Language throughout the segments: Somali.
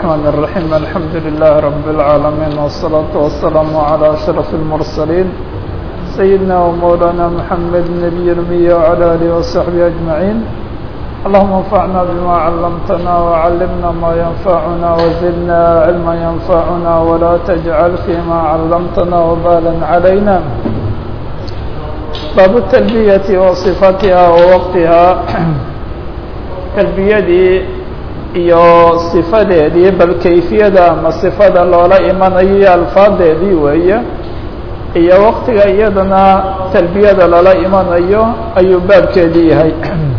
الرحمن الرحيم الحمد لله رب العالمين والصلاة والسلام على أشرف المرسلين سيدنا ومولانا محمد النبي الأمي وعلى آله وصحبه أجمعين اللهم انفعنا بما علمتنا وعلمنا ما ينفعنا وزدنا علما ينفعنا ولا تجعل فيما علمتنا وبالا علينا باب التلبية وصفتها ووقتها تلبiyadii iyo صifadeedii bal kayfiyada ama صifada loola imanayo iyo alfaadeedii weeye iyo waqtiga iyadana talbiyada lala imanayo ayuu baabkeedii yahay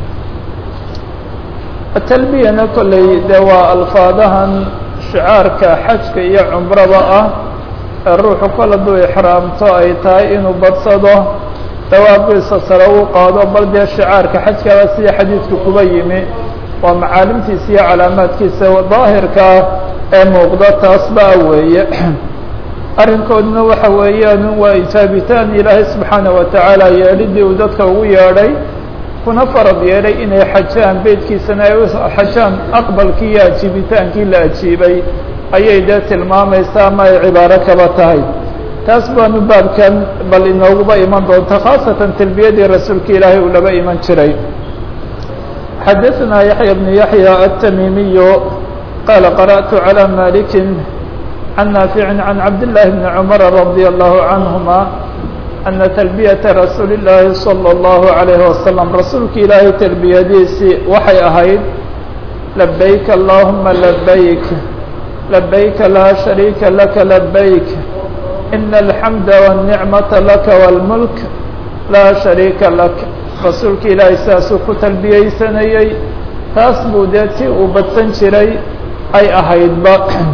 talbiyana kolley de waa alfaadahan shicaarka xajka iyo cumrada ah ee ruuxu kol hadduu ixraamto ay tahay inuu badsado dawaaqiisa sare uu qaado bal dee shicaarka xajkaba sida xadiidku kuba yimi waa macaalimtiisa iyo calaamaadkiisa daahirkaa ee muuqda taasba weeye arrinkooduna waxa weeyaan waa ijaabitaan ilaahay subxaana wa tacaala yeedhidii uu dadka ugu yeedhay kuna farad yeedhay inay xajaan beydkiisana ay u xajaan aqbalkii iyo ajiibitaankii la ajiibay ayay dee tilmaamaysaa ama ay cibaaro kaba tahay taas baanu baabkan bal inooguba iman doonta khaasatan talbiyadii rasuulka ilaahay uu laba iman jiray xadaثna yaحyى بن yaحyى التmimiy qala qarأtu عlى malik عan naafiع عan cabd للahi بn cmr رadي الlah عanهma أna تlbiyaةa rasuuli الlahi slى الlaه عalيه وasلم rasuulka ilaahay terbiyadiisii waxay ahayd labayk اllahuma labayk labayka laa شharيika laka labayk in الحamd والنicmaةa laka والmulk laa شharيika lak rasuulka ilaahay sidaasuu ku talbiyeysanayey taas buu dee ti uu badsan jiray ay ahaydba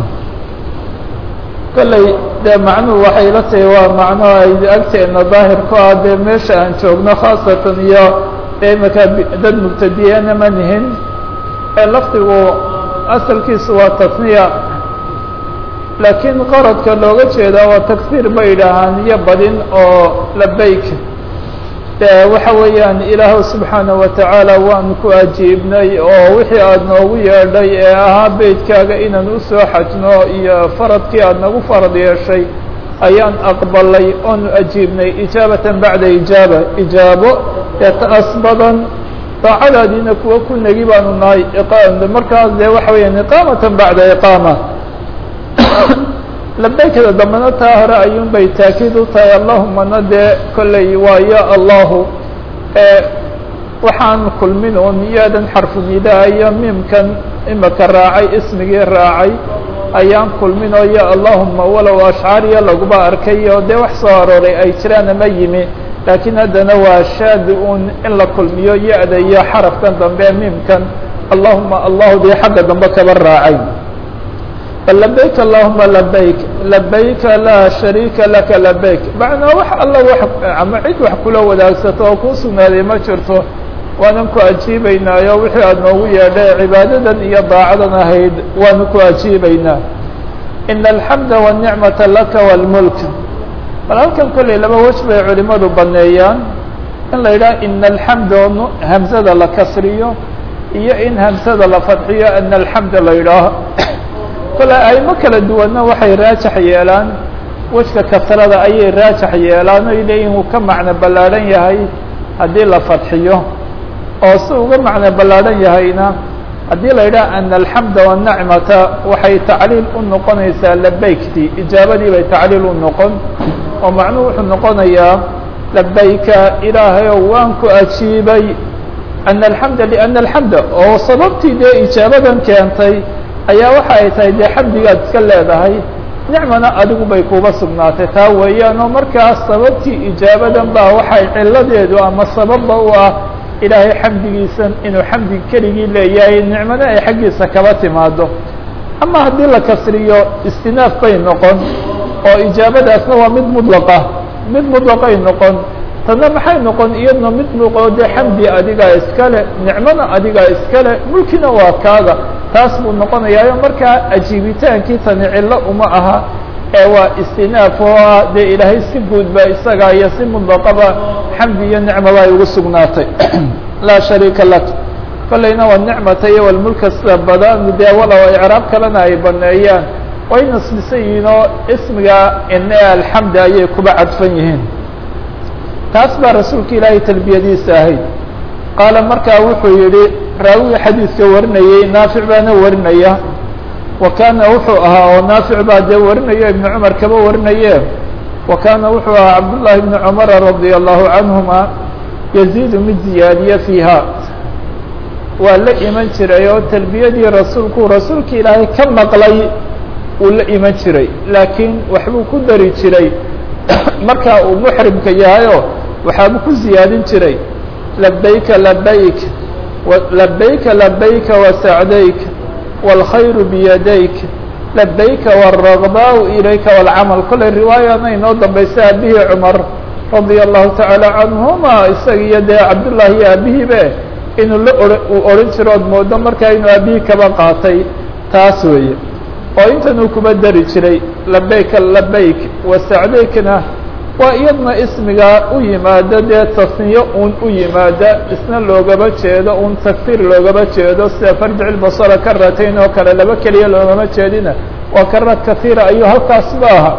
kolley dee macnuhu waxay la tahay waa macno ay agteena daahir ku ah dee meesha aan joogno khaasatan iyo dee imaka dad mubtadiyana ma nihin ee lafdigu asalkiisu waa tasniya laakiin qaradka looga jeedaa waa tagsiir bay yidhaahaan iyo badin oo labayk de waxa weeyaan ilaahw subxaanaه wa tacaala waanu ku ajiibnay oo wixii aada noogu yeedhay ee ahaa beydkaaga inaan usoo xajno iyo faradkii aada nagu farad yeeshay ayaan aqbalay oonu ajiibnay ijaabatan bacda ijaaba ijaabo ee taas badan daacadaadiina kuwa ku negi baanu nahay markaas de waxa weeyaan iqaamatan bacda iqaama labaykada dambena taa hore ayuun bay taakiid u tahay allahumana dee kolley waa ya allahu waxaan kulmin un yaadan xarfu nidaa iyo miimkan imaka raacay ismigii raacay ayaan kulmin oo ya allahuma walow ashcaariya laguba arkay oo dee wax soo arooray ay jiraan ama yimi laakiin haddana waa shaadi un in la kulmiyo ya-da iyo xarafkan dambe miimkan allahuma allahu dee xagga dambe kaba raacay labayk allahuma labayk labayka laa shariika laka labayk macnaa wax alla wax ama cid wax kula wadaagsato oo kuu sugnaaday ma jirto waanan ku ajiibaynaayo wixii aada noogu yeedhay cibaadadan iyo daacadan ahayd waanu ku ajiibaynaa ina alxamda wanicmata laka wاlmulk bal halkan kolley laba wej bay culimadu baneeyaan in la yidhaha ina alxamda hamsada la kasriyo iyo in hamsada la fadxiyo ina alxamda la yidhaaho kole aymo kala duwanna waxay raajax yeelaan wejka kasrada ayay raajax yeelaan oy leeyihin uu ka macno ballaadhan yahay haddii la fadxiyo oo si uga macno ballaadhan yahayna haddii la yidhaha ana alxamda waannacmata waxay tacliil u noqonaysaa labayktii ijaabadii bay tacliil u noqon oo macnuhu wuxuu noqonayaa labayka ilaahayow waan ku ajiibay ana alxamda liana alxamda oo sababtii dee ijaabadan keentay ayaa waxa ay tahay dee xamdigaad iska leedahay nicmana adigu bay kuba sugnaatay taa weeyaan oo markaas sababtii ijaabadan baa waxay ciladeedu ama sababba u ah ilaahay xamdigiisan inuu xamdi keligii leeyahay nicmana ay xaggiisa kaba timaado ama haddii la kasriyo istinaaf bay noqon oo ijaabadaasna waa mid mudlaqa mid mudlaqay noqon tanna maxay noqon iyadna mid muuqoo dee xamdi adigaa iskale nicmona adigaa iskale mulkina waa kaaga taas buu noqonayaayo markaa ajiibitaankii tani cillo uma aha ee waa istinaaf oo ah dee ilaahay si guudba isaga iyo si mudlaqaba xamdi iyo nicmaba ay ugu sugnaatay laa shariika lak kolleyna waa nicmata iyo walmulka sida badan dee walow icraab kalena ay baneeyaan way nasbisan yihiin oo ismiga ine alxamdi ayay kuba cadfan yihiin taas baa rasuulka ilaahay talbiyadiisa ahayd qaala markaa wuxuu yihi raawiga xadiidka warinayey naafic baana warinaya wa kaana wuxuu ahaa oo naafic baa dee warinayo ibnu cumar kaba warinaye wa kaana wuxuu ahaa cabdullaahi ibni cumara radia allahu canhuma yaziidu mid ziyaadiye fiiha waa la iman jiray oo talbiyadii rasuulku rasuulka ilaahay ka maqlay uu la iman jiray laakiin waxbuu ku dari jiray markaa uu muxrimka yahayoo waxaabuu ku ziyaadin jiray labayka labayk labayka labayka wasacdayk wاlkhayru biyadayk labayka wالragbaau ilayka wاlcamal kollay riwaayana inoo dambaysa aabihii cumar radia allahu tacaala canhuma isaga iyo dee cabdullaahi iyo aabihiibe inuu la o uu odhan jiro ood moodo markaa inuu aabihii kaba qaatay taas weeye oo intan uu kuba dari jiray labayka labayk wasacdaykna waa iyadna ismiga u yimaada dee tasniyo un u yimaada isna loogaba jeedo un tagfir loogaba jeedo sida farjic lbasara karatayn oo kale laba keliya loogama jeedina waa karad kahiira ayuu halkaas ba aha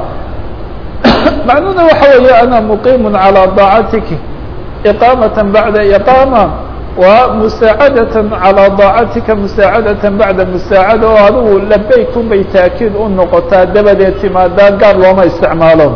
macnuhuna waxa weeye ana muqiimu calىa daacatik iqaamata bacda iqaama wa musaacadatan calىa daacatika musaacadatan bacda musaacada oo adigu labayk unbay taakiid u noqotaa dabadeed timaadaa gaar looma isticmaalo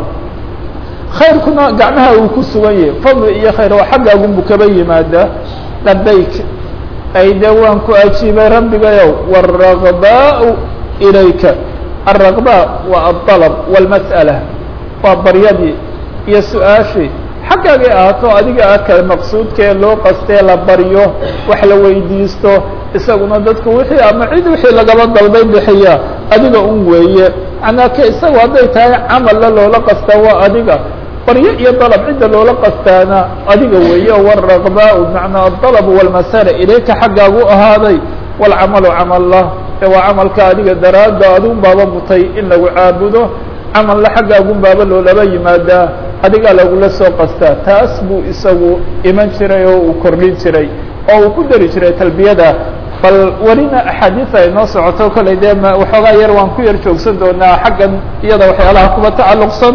khayrkuna gacmaha uu ku sugan yahay fadli iyo khayr oo xaggaagunbu kaba yimaadaa labayk ay de waan ku ajiibay rabbigayow wالragbaau ilayka الragba waa aلطalb wاlmasأala waa baryadii iyo su-aashii xaggaagay ahaato adiga ah kale maqsuudkee loo qastee la baryo wax la weydiisto isaguna dadku wixii ama cid wixii lagaba dalbay bixiya adiga un weeye macnaa ke isagu hadday tahay camalla loola qastaa waa adiga baryo iyo dalab cidda loola qastaana adiga weeye wاragbaau macnaa adalb wاlmasala ilayka xaggaagu ahaaday wاlcamalu camalla ee waa camalka adiga daraadda adun baaba mutay in lagu caabudo camalla xaggaagun baaba loolaba yimaadaa adigaa lagula soo qastaa taas buu isagu iman jiray oo uu kordhin jiray oo uu ku dari jiray talbiyada bal welina axaadiis ay noo socoto kollay dee m waxoogaa yar waan ku yar joogsan doonaa xaggan iyada waxyaalaha kuba tacalluqsan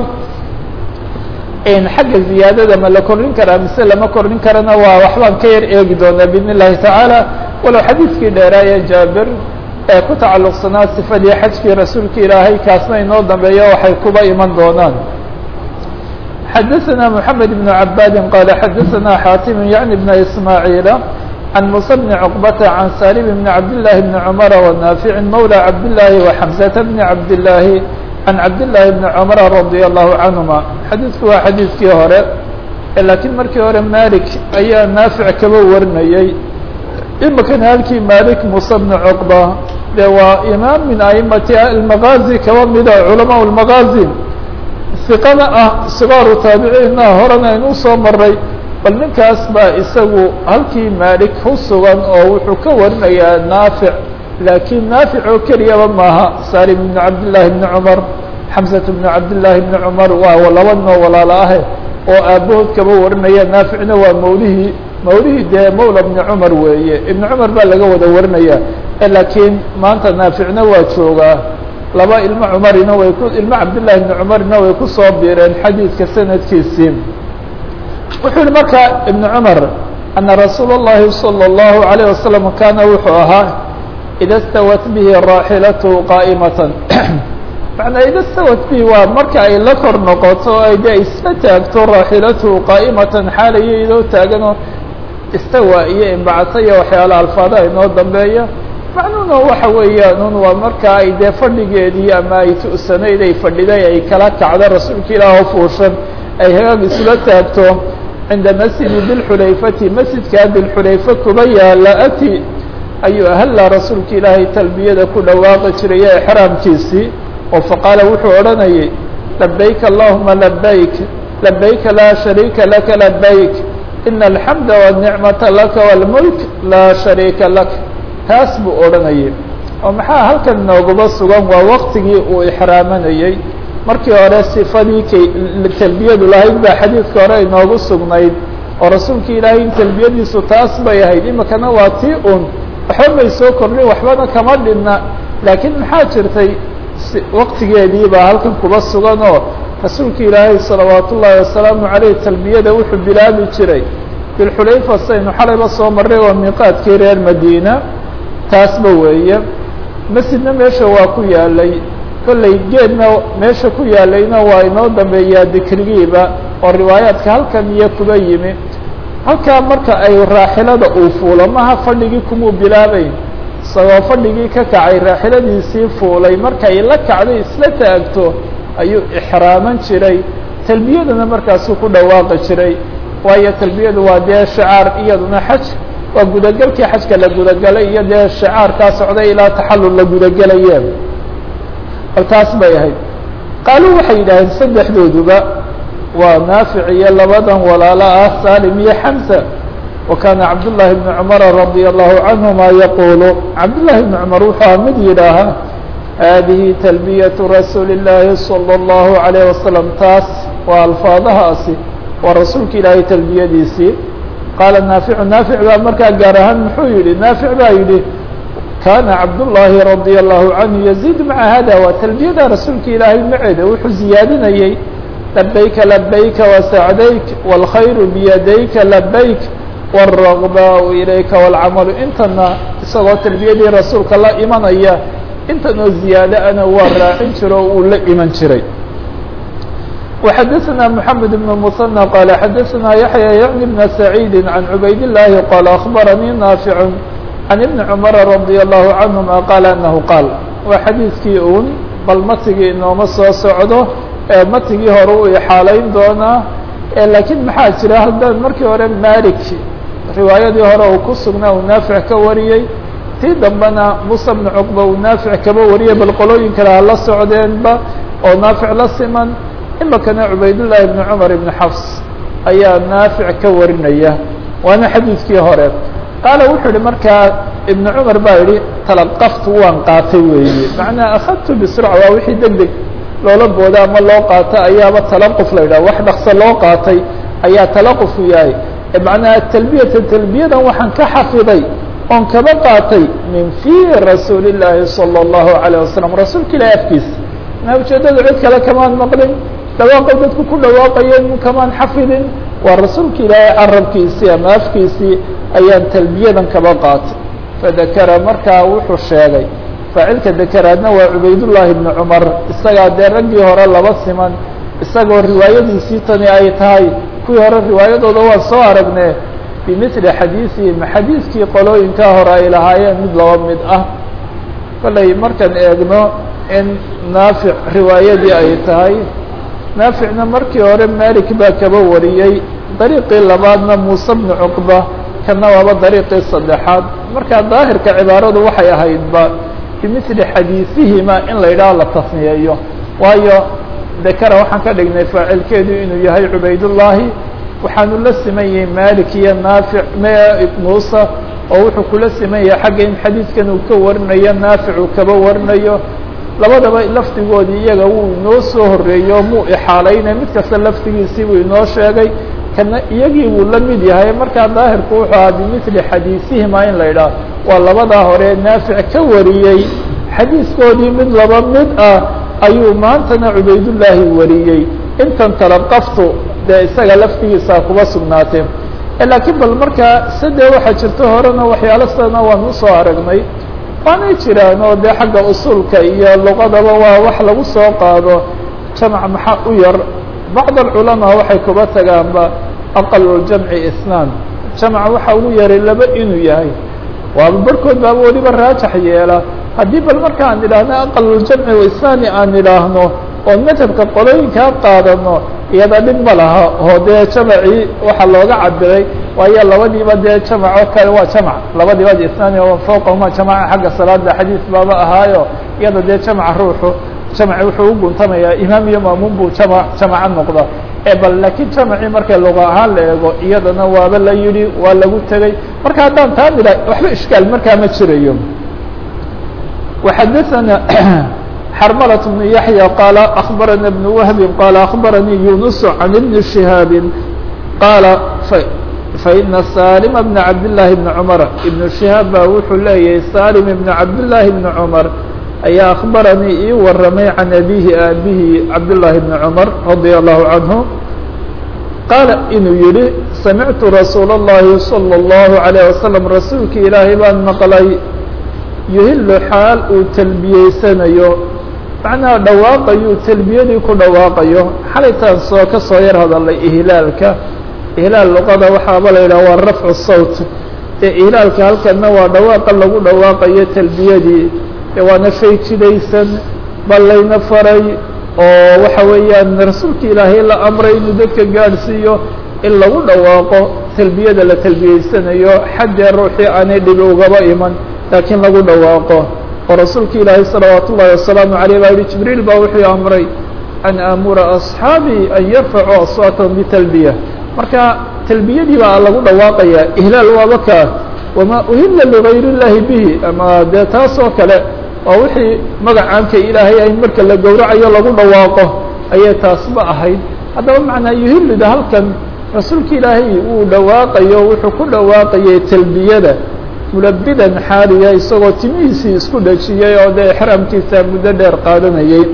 xagga ziyaadada ma la kordhin karaa mise lama kordhin karana waa waxbaan ka yar eegi doonaa biidn illahi tacaala walow xadiidkii dheeraaye jaabir ee ku tacalluqsanaa sifadii xajkii rasuulka ilaahay kaasna inoo dambeeya waxay kuba iman doonaan xadaثna mحamed بن عabاdi qال xadaثna xاtim yعnي بن ismاعيiل عن موسى بن cقبة عن sالم بن عبداللahi بن cمر ونافع mولى عبداللahi وxمزة بن عبداللahi عن cabdاللahi بن cمر رضي الله عنهما xadiidku waa xadiidkii hore lakiin markii hore malik ayaa naafic kaba warinayey imikana halkii malik muسى بن cقبة de waa imaam min aimati المغازي kaba mida culamaء المغازي iqana ah sigaaru taabiciinna horena inuu soo maray bal ninkaas baa isagu halkii maalik ku sugan oo wuxuu ka warinayaa naafic laakiin naafic oo keliyaba maaha salim ibn cabdillaahi bni cumar xamsat bnu cabdillaahi bni cumar waa laba noo walaalo ahe oo aabahood kaba warinaya naaficna waa mawlihii mawlihii dee mawla bni cumar weeye ibni cumar baa laga wada warinaya laakiin maanta naaficna waa joogaa laba ilmo cumarina way ku ilmo cabdillahi ibni cumarina way ku soo biireen xadiidka sanadkiisii wuxuu yihi marka ibnu cumar ana rasuula اllahi salى اllahu عalيه wasalam kaana wuxuu ahaa ida stawat bihi raaxilatu qaa'imatan macnaa ida stawat bihi waa marka ay la kor noqoto ay de isla taagto raaxilatu qaa'imatan xaalaya idoo taaganoo istawa iyo imbacasa iyo waxyaala alfaadaha inoo dambeeya macnuhuna waxa weeyaan un waa markaa ay dee fadhigeedii ama ay tu'sanayd ay fadhiday ay kala kacdo rasuulka ilaah oo fuushan ay hagaag isula taagto cinda masjidi dilxulayfati masjidkaa dilxulayfa kuba yaala ati ayuu ahalla rasuulka ilaahay talbiyada ku dhawaaqi jiray ee exraamkiisii oo faqaala wuxuu odhanayay labayk allahuma labayk labayka laa shariika laka labayk ina alxamda wاnicmata laka wاlmulk laa shariika lak taas buu odhanayay oo maxaa halkan nooguba sugan waa waktigii uu ixraamanayey markii hore sifadii kay talbiyadu lahayd baa xadiidka hore inoogu sugnayd oo rasuulka ilaahay in talbiyadiisu taas bay ahayd imikana waa tii un waxba may soo kordhin waxbana kama dhinna laakiin maxaa jirtay waqtigeedii baa halkan kuba sugan oo rasuulka ilaahay salawaat ullaahi wasalaamu caleyh talbiyada wuxuu bilaabi jiray bilxulayfa saynu xalayba soo marray waa miiqaadkii reer madiina taasba weeye masjidna meesha waa ku yaalay kollay geedna meesha ku yaalayna waa inoo dambeeyaa dikrigiiba oo riwaayaadka halkan iyo kuba yimi halkaa marka ay raaxilada uu fuulo maha fadhigii kumuu bilaabayn isagoo fadhigii ka kacay raaxiladiisii fuulay markay la kacday isla taagto ayuu ixraaman jiray talbiyaduna markaasuu ku dhawaaqi jiray waayo talbiyadu waa dee shicaar iyaduna xaj waa gudagelkii xajka la gudagelay iyo dee shicaarkaa socday ilaa taxallul la gudagelaye bal taas bay ahayd qaaluu waxay yidhaaheen saddexdooduba waa naafic iyo labadan walaalo ah salim iyo xamsa wa kaana cabdullaahi bni cumara radia allahu canhuma yaquulu cabdullaahi bni cumar wuxuu mid yidhaahaa haadihi talbiyatu rasuuli اllaahi salى اllahu عalayه wasalam taas waa alfaadahaasi waa rasuulka ilaahay talbiyadiisii qaala naaficu naafic baa markaa gaar ahaan muxuu yihi naafic baa yidhi kaana cabdullaahi radia allahu canhu yaziid maca hada waa talbiyada rasuulka ilaahay maceeda wuxuu ziyaadinayey labayka labayka wasacdayk wاlkhayru biyadayka labayk wاlragbaau ilayka wاlcamalu intana isagoo talbiyadii rasuulka la imanaya intan oo ziyaado ana waa raacin jiro o uu la iman jiray وxadثna محamed بن المثنى qال xadثna yaحyى yعni بن سعيid عan عubayd اللahi qال أخbarnii ناafiع عan iبn cmر رadي الlه عanهma qال أنه qاal waa xadiiskii un bal matigii inooma soo socdo ee matigii hore u ixaalayn doonaa lakiin maxaa jira haddaan markii hore malik riwaayadii hore uu ku sugnaa uu naafic ka wariyey tii dambena muسى بن cqba uu naafic kaba wariyay bal qolooyin kale hala socdeenba oo naafic la siman imikana cubaydاللahi بن cmar بن xafs ayaa naafic ka warinaya waana xadiidkii hore qaala wuxuu yihi markaa ibn cmar baa yihi talaqaftu waan qaatay weeye macnaa akhadtu bsrca waa wixii deg deg loola booda ama loo qaato ayaaba talaquf la yidhah wax dhakso loo qaatay ayaa talaqufu yahay macnaa talbiyata talbiyadan waxaan ka xafiday oon kaba qaatay min fii rasuuli الlaahi salى الlahu عalيه wasalam rasuulka ilahi afkiisa na ujeedada cid kale kamaan maqlin dhawaaqay dadku ku dhawaaqayeen kamaan xafidin waa rasuulka ilaahay carabkiisii ama afkiisii ayaan talbiyadan kaba qaatay fadakara markaa wuxuu sheegay faacilka dakaraadna waa cubaydullaahi ibni cumar isagaa dee raggii hore laba siman isagoo riwaayadiisii tani ay tahay kuwii hore riwaayadooda waan soo aragne bimili xadiisihim xadiiskii qolooyinkaa hore ay lahaayeen mid laba mid ah kollay markaan eegno in naafic riwaayadii ay tahay naaficna markii hore malik baa kaba wariyey dariiqii labaadna muuse bnu cuqba kana waaba dariiqii saddexaad markaa daahirka cibaaradu waxay ahaydba bimili xadiisihima in la yidhaho la tasniyeeyo waayo dekara waxaan ka dhignay faacilkeedu inuu yahay cubaydullaahi waxaanu la siman yahay malik iyo naafic muuse oo wuxuu kula siman yahay xagga in xadiidkan uu ka warinayo naafic uu kaba warinayo labadaba lafdigoodii iyaga wuu inoo soo horeeyo muu ixaalaynay mid kasta lafdigiisii buu inoo sheegay kana iyagii wuu la mid yahay markaa daahirku wuxuu ahaa bimili xadiisihima in la yidhaah waa labadaa hore naafic ka wariyey xadiiskoodii mid laba mid ah ayuu maantana cubaydullaahi wariyey intan talaqaftu dee isaga lafdigiisa kuba sugnaatee laakiin bal markaa sade waxaa jirto horena waxyaalo sidana waan usoo aragnay waanay jiraan oo dee xagga usuulka iyo luqadaba waa wax lagu soo qaado jamc maxaa u yar bacd alculamaa waxay kuba tagaanba aqaluljamci isnaan jamc waxa ugu yaray laba inuu yahay waaba barhkood baaba weliba raajax yeela haddii bal marka aan idhaahno aqaluljamci isnaani aan idhaahno oo madhabka qolooyinkaa qaadano iyada dhib ma laha oo dee jamacii waxaa looga cabiray waayo labadiiba dee jamc oo kale waa jamc labadiiba isnaani fowqahuma jamaca xagga salaada xadiis baaba ahaayo iyada dee jamca ruuxu jamci wuxuu u guntamayaa imaam iyo maamuun buu jama jamaca noqda e bal laakiin jamacii marka luqa ahaan la eego iyadana waaba la yidhi waa lagu tegey marka haddaan taa nidha waxba ishkaal markaa ma jirayo وxadثna xrmلة بن يحيى qال أخبرنا بن وهب qال أخبرني يونس عن بن شهاaب qال faina salima bna cabdillaahi bni cumar ibnu shihaab baa wuxuu leeyahay salim ibna cabdillaahi bni cumar ayaa akhbaranii ii waramay can abihi aabihi cabdillaahi bni cumar radia allahu canhu qaala inuu yihi samictu rasuula اllahi salى اllahu عalayه wasalam rasuulki ilaahay baan maqlay yuhilu xaal uu talbiyeysanayo macnaha dhawaaqayuu talbiyadii ku dhawaaqayo xalaytaan soo ka soo yar hadalay ihlaalka ihlaal luqada waxaaba la yidhaha waa rafcu sawt ee ihlaalka halkana waa dhawaaqa lagu dhawaaqayo talbiyadii ee waana shay jidaysan ballayna faray oo waxa weeyaan rasuulka ilaahay la amray inuu dadka gaadhsiiyo in lagu dhawaaqo talbiyada la talbiyeysanayo xaddee ruuxii aanay dhibi ugaba iman laakiin lagu dhawaaqo oo rasuulka ilaahay salawaat ullahi wasalaamu aleyh baa yihi jibriil baa wuxuu amray an aamura asxaabii an yarfacuu aswaatahum bitalbiya marka talbiyadii baa lagu dhawaaqayaa ihlaal waaba kaa wamaa uhila ligayr اllahi bihi ama dee taas oo kale waa wixii magacaanka ilaahay ahayd marka la gowracayo lagu dhawaaqo ayay taasba ahayd haddaba macnaa yuhilida halkan rasuulka ilaahay uu dhawaaqayo wuxuu ku dhawaaqayay talbiyada mulabidan xaaliya isagoo timihiisii isku dhajiyey oo dee exraamkiisa muddo dheer qaadanayay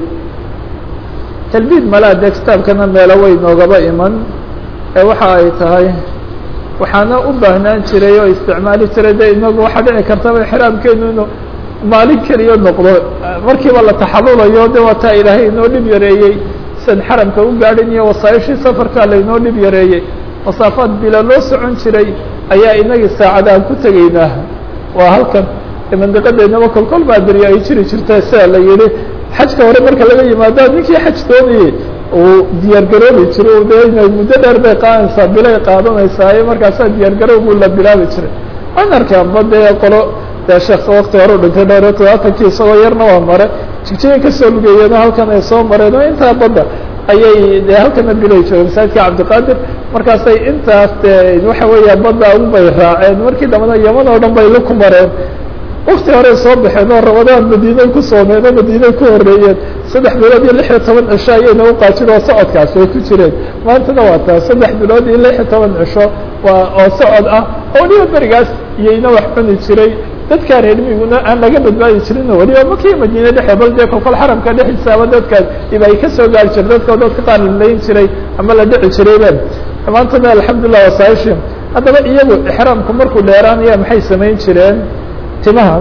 talbiid malaa dee kitaabkana meelo way noogaba iman ee waxa ay tahay waxaana u baahnaan jiray oo isticmaali jiray de inagu waxaa dhici kartaba exraamkeenu inuu maalin keliya noqdo markiiba la taxalulayo de waa taa ilaahay inoo dhib yareeyey san xaramka u gaadhin iyo wasaaishii safarkaa lainoo dhib yareeyey masaafaad bila loo socon jiray ayaa inagii saacadaan ku tegaynaa waa halkan mandiqadeennaba kolkol baa beri ay jiri jirta sida la yihi xajka hore marka laga yimaado ninkii xaj doonayey uu diyaar garoobi jiro de ina muddo dheer bay qaadanaysaa bilay qaadanaysaa markaasaa diyaar garowgu la bilaabi jiray waan arkaanba dee qolo dee sheekh wakti hore u dhintay dhowr iyo todobaatankii isagoo yarna waa mare jigjigan kasoo lugeeyeen halkan ay soo mareen oo intaa badda ayay de halkana bilay joogeen masaajidka cabdiqaadir markaasay intaas de waxa weeya badda un bay raaceen markii dambana yaman oo dhan bay la ku mareen wakti horey soo baxeen oo ramadaan madiinay ku soomeen oo madiinay ku horeeyeen saddex bilood iyo lix iyo toban cisho ayayna u qaajin oo socodkaasi ay ku jireen maantana waa taa saddex bilood iyo lix iyo toban cisho waa oo socod ah oo weliba berigaas iyayna wax cuni jiray dadkaa reer miguna aan laga badbaadi jirin weliba makii madiine dhexe bal dee kolkol xaramka dhexdiisaaba dadkaas iba ay kasoo gaari jire dadka dadka qaar la layn jiray ama la dhici jirayben maantana alxamdulilah wasaaishim haddaba iyagu exraamku markuu dheeraanaya maxay samayn jireen timaha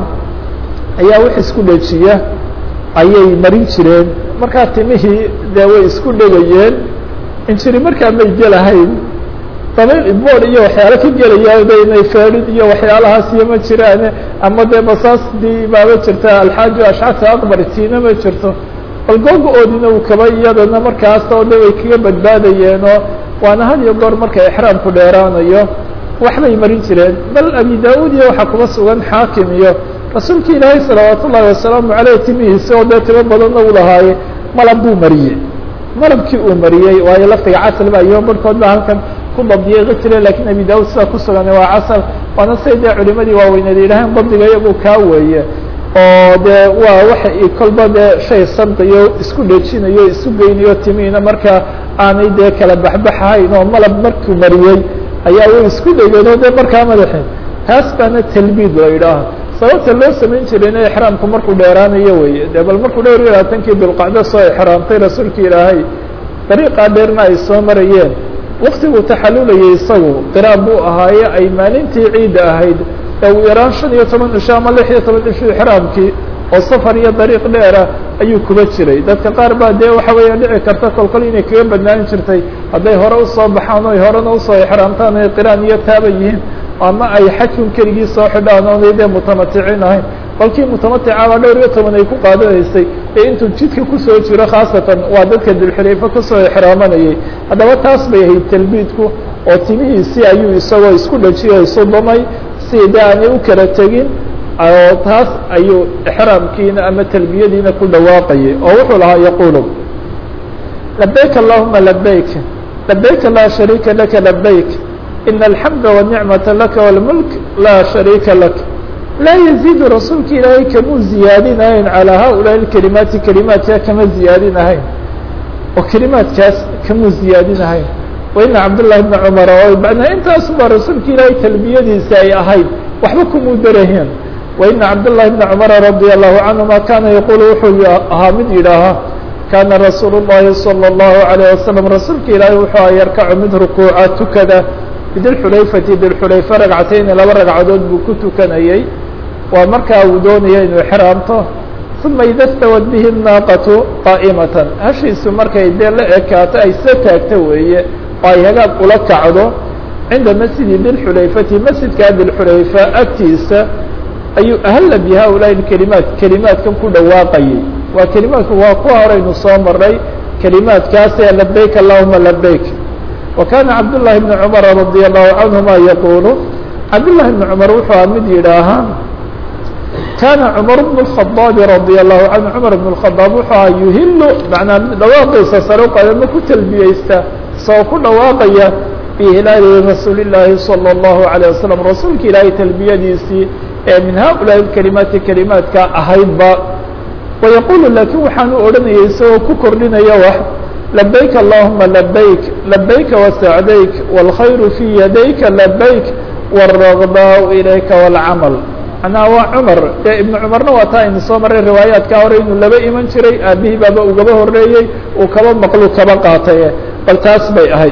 ayaa wax isku dhejiya ayay marin jireen markaa timihii dee way isku dhegayeen injiri markaa may gelahayn dabayl bood iyo waxyaalo ka gelaya de inay feedhin iyo waxyaalahaas iyo ma jiraan ama dee basaasdii baaba jirta alxaaji ashcata aqbar tiina ma jirto bal googa-oodina uu kaba iyadana markaas oo de way kaga badbaadayeen oo waana had iyo goor marka exraamku dheeraanayo waxbay marin jireen bal abi da-uud iyo waxaa kuba sugan xaakim iyo rasuulka ilaahay salawaat ullahi wasalaamu aleyh timihiisi oo dee timo badanna u lahaaye malab buu mariyey malabkii uu mariyey waayo laftiga casal ba iyo barhkood ba halkan ku dabdiyeeqi jire lakin abi da-uud sidaa ku sugan waa casal waana say dee culimadii waaweyneed yidhaaheen dabdiga iyagu kaa weeye oo dee waa waxa kolba dee shay sandayo isku dhejinayo isu geynayo timihiina markaa aanay dee kala baxbaxahayn oo malab markuu mariyey ayaa way isku dhegeen oo dee markaa madaxeen taas baana talbiid la yidhaaha sababta loo samayn jirayna exraamku markuu dheeraanayo weye de bal markuu dhowr iyo labaatankii bilqacdo soo exraamtay rasuulka ilaahay dariiqaa dheerna ay soo marayeen waktiguu taxalulayay isagu qiraab buu ahaaye ay maalintii ciidda ahayd ee uu yaraan shan iyo toban cisho ama lix iyo toban cisho exraamkii oo safar iyo dariiq dheera ayuu kuba jiray dadka qaar baa dee waxa weeya dhici karta kolkol inay kaga badnaan jirtay hadday hore usoo baxaan o horena usoo exraamtaan ay qiraan iyo taaba yihiin ama ay xajkun keligii soo xidhaan oonay dee mutamaticin ahayn kolkii mutamaticaba dhowr iyo toban ay ku qaadanaysay ee intuu jidka kusoo jiro khaasatan waa dadka dilxulayfa kasoo exraamanayay haddaba taas bay ahayd talbiidku oo timihiisi ayuu isagoo isku dhajiyo isu damay si de aanay u kala tegin oo taas ayuu exraamkiina ama talbiyadiina ku dhawaaqayay oo wuxuu lahaa yaqulu labayk allahuma labayk labayka laa shariika laka labayk in alxamda wanicmata laka wاlmulk laa shariika lak laa yaziidu rasuulka ilaahay kamuu ziyaadinahayn calىa haؤulaaءi اkelimaati kelimaadkaa kama ziyaadinahayn oo kelimaadkaas kamuu ziyaadinahayn waina cabdullahi bna cumara oo macnaa intaasuba rasuulka ilaahay talbiyadiisa ay ahayd waxba kumuu daraheen waina cabdullahi bna cumara radia allahu canhuma kana yaquulu wuxuu ahaa mid yidhaahaa kana rasuulu llahi salى اllahu alayh wasalam rasuulka ilaahay wuxuu a yarkacu mid rukuuca tukada bidilxulayfati dilxulayfa ragcatayni laba ragcadood buu ku tukanayey waa markaa uu doonaya inuu xiraamto uma ida stawad bihi naaqatu qaa'imatan hashiisu markay dee la ekaato ay soo taagto weeye oo ay hagaag ula kacdo cinda masjidi dilxulayfati masjidkaa dilxulayfa agtiisa ayuu ahalla bi haulaai kelimaat kelimaadkan ku dhawaaqayay waa kelimaadku waa kuwa horeynu soo maray kelimaadkaasee labayk allahuma labayk wa kana cabdullahi bni cumara radia allahu canhuma yaquulu cabdullahi bni cumar wuxuu a mid yidhaahaa kana cumar bn الخaطaabi radia allahu canhu cumar bn الkhadaab wuxuu aha yuhilu macnaa dhawaaqiisa sare uqaada ma ku talbiyeysta isagoo ku dhawaaqaya bihilaali rasuuli llaahi salى اllahu عalيه wasalam rasuulka ilaahay talbiyadiisii ee min haulaai kelimaati kelimaadka ahaydba wayaqulu laakiin waxaan u odhanayay isagoo ku kordhinaya wax labayk allahuma labayk labayka wasacdayk wاlkhayru fii yadayka labayk wالragbaau ilayka wاlcamal macnaha waa cumar dee ibnu cumarna waa taa aynu soo maray riwaayaadkaa hore inuu laba iman jiray aabihii baaba ugaba horeeyey uu kaba maqlu kaba qaataye bal taas bay ahayd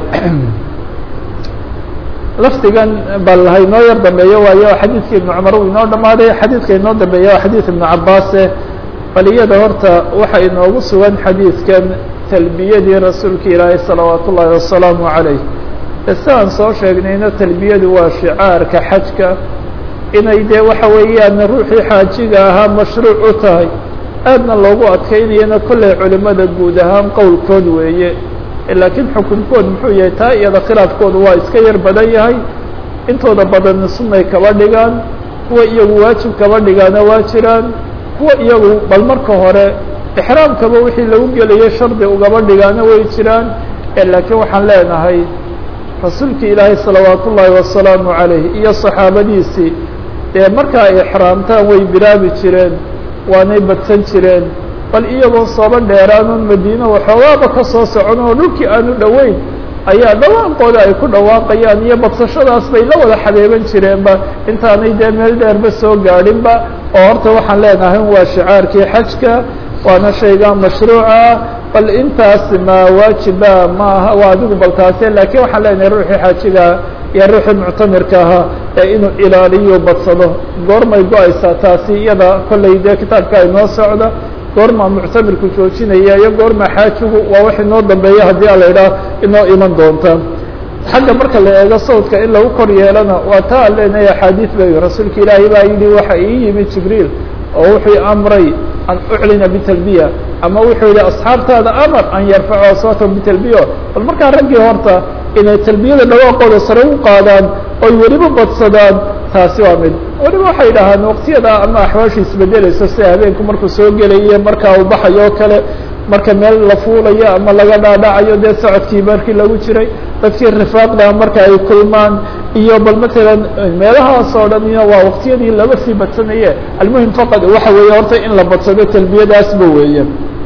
lafdigan bal haynoo yar dambeeyo waayo xadiidka ibnu cumar uu inoo dhamaaday xadiidka inoo dambeeya waa xadiid ibnu cabaase bal iyada horta waxa inoogu sugan xadiidkan talbiyadii rasuulka ilaahay salawaat ullaahi wasalaamu calayh sidaan soo sheegnayna talbiyadu waa shicaarka xajka inay dee waxa weeyaan ruuxii xaajiga ahaa mashruuc u tahay aadna loogu adkaynayana kolley culimada guud ahaan qowlkood weeye laakiin xukunkood muxuu yahay taa iyada khilaafkoodu waa iska yar badan yahay intooda badanna sunnay kaba dhigaan kuwa iyagu waajib kaba dhigaana waa jiraan kuwa iyagu bal marka hore ixraamkaba wixii lagu gelayay shardi ugaba dhigaana way jiraan laakiin waxaan leenahay rasuulka ilaahay salawaat ullaahi wasalaamu calayh iyo saxaabadiisii dee marka ay ixraamtaan way bilaabi jireen waanay badsan jireen bal iyagoo sooba dheeraanoon madiina waxoogaaba ka soo socon oo dhulkii aanu dhoweyn ayaa dhawaaqooda ay ku dhawaaqayaan iyo badsashadaas bay la wada xabeeban jireenba intaanay dee meel dheerba soo gaadhinba oo horta waxaan leenahay waa shicaarkii xajka waana shayga mashruuca bal intaas ma waajiba maaha waa adigu bal taase laakiin waxaan leenahay ruuxii xaajiga iyo ruuxii muctamirka ahaa ee inuu ilaaliyo badsado goormay go-aysaa taasi iyada kollay dee kitaabka inoo socda goormaa muctamirku joojinaya iyo goormaa xaajigu waa wax inoo dambeeya haddii a la idhaah inoo iman doonta xagga marka la eego sawdka in lagu kor yeelana waa taa aan leenahay axaadiis bay rasuulka ilaahay baa yidhi waxa ii yimid jibriil oo wuxuu amray an uclina bitalbiya ama wuxuu yihi asxaabtaada amar an yarfacu aswaatahum bitalbiya bal markaa raggii horta inay talbiyada dhawaaqooda sare u qaadaan oy weliba badsadaan taasi waa mid weliba waxay dhahaan waqtiyada ama axwaasha isbedelayso sida habeenku markuu soo gelayo markaa uu baxayo o kale marka meel la fuulayo ama laga dhaadhacayo dee socodkii markii lagu jiray dadkii rifaaqda marka ay kulmaan iyo bal matalan meelahaas oo dhan iyo waa waqtiyadii laba sii badsanaye almuhim faqad waxa weeye horta in la badsado talbiyadaasba weeye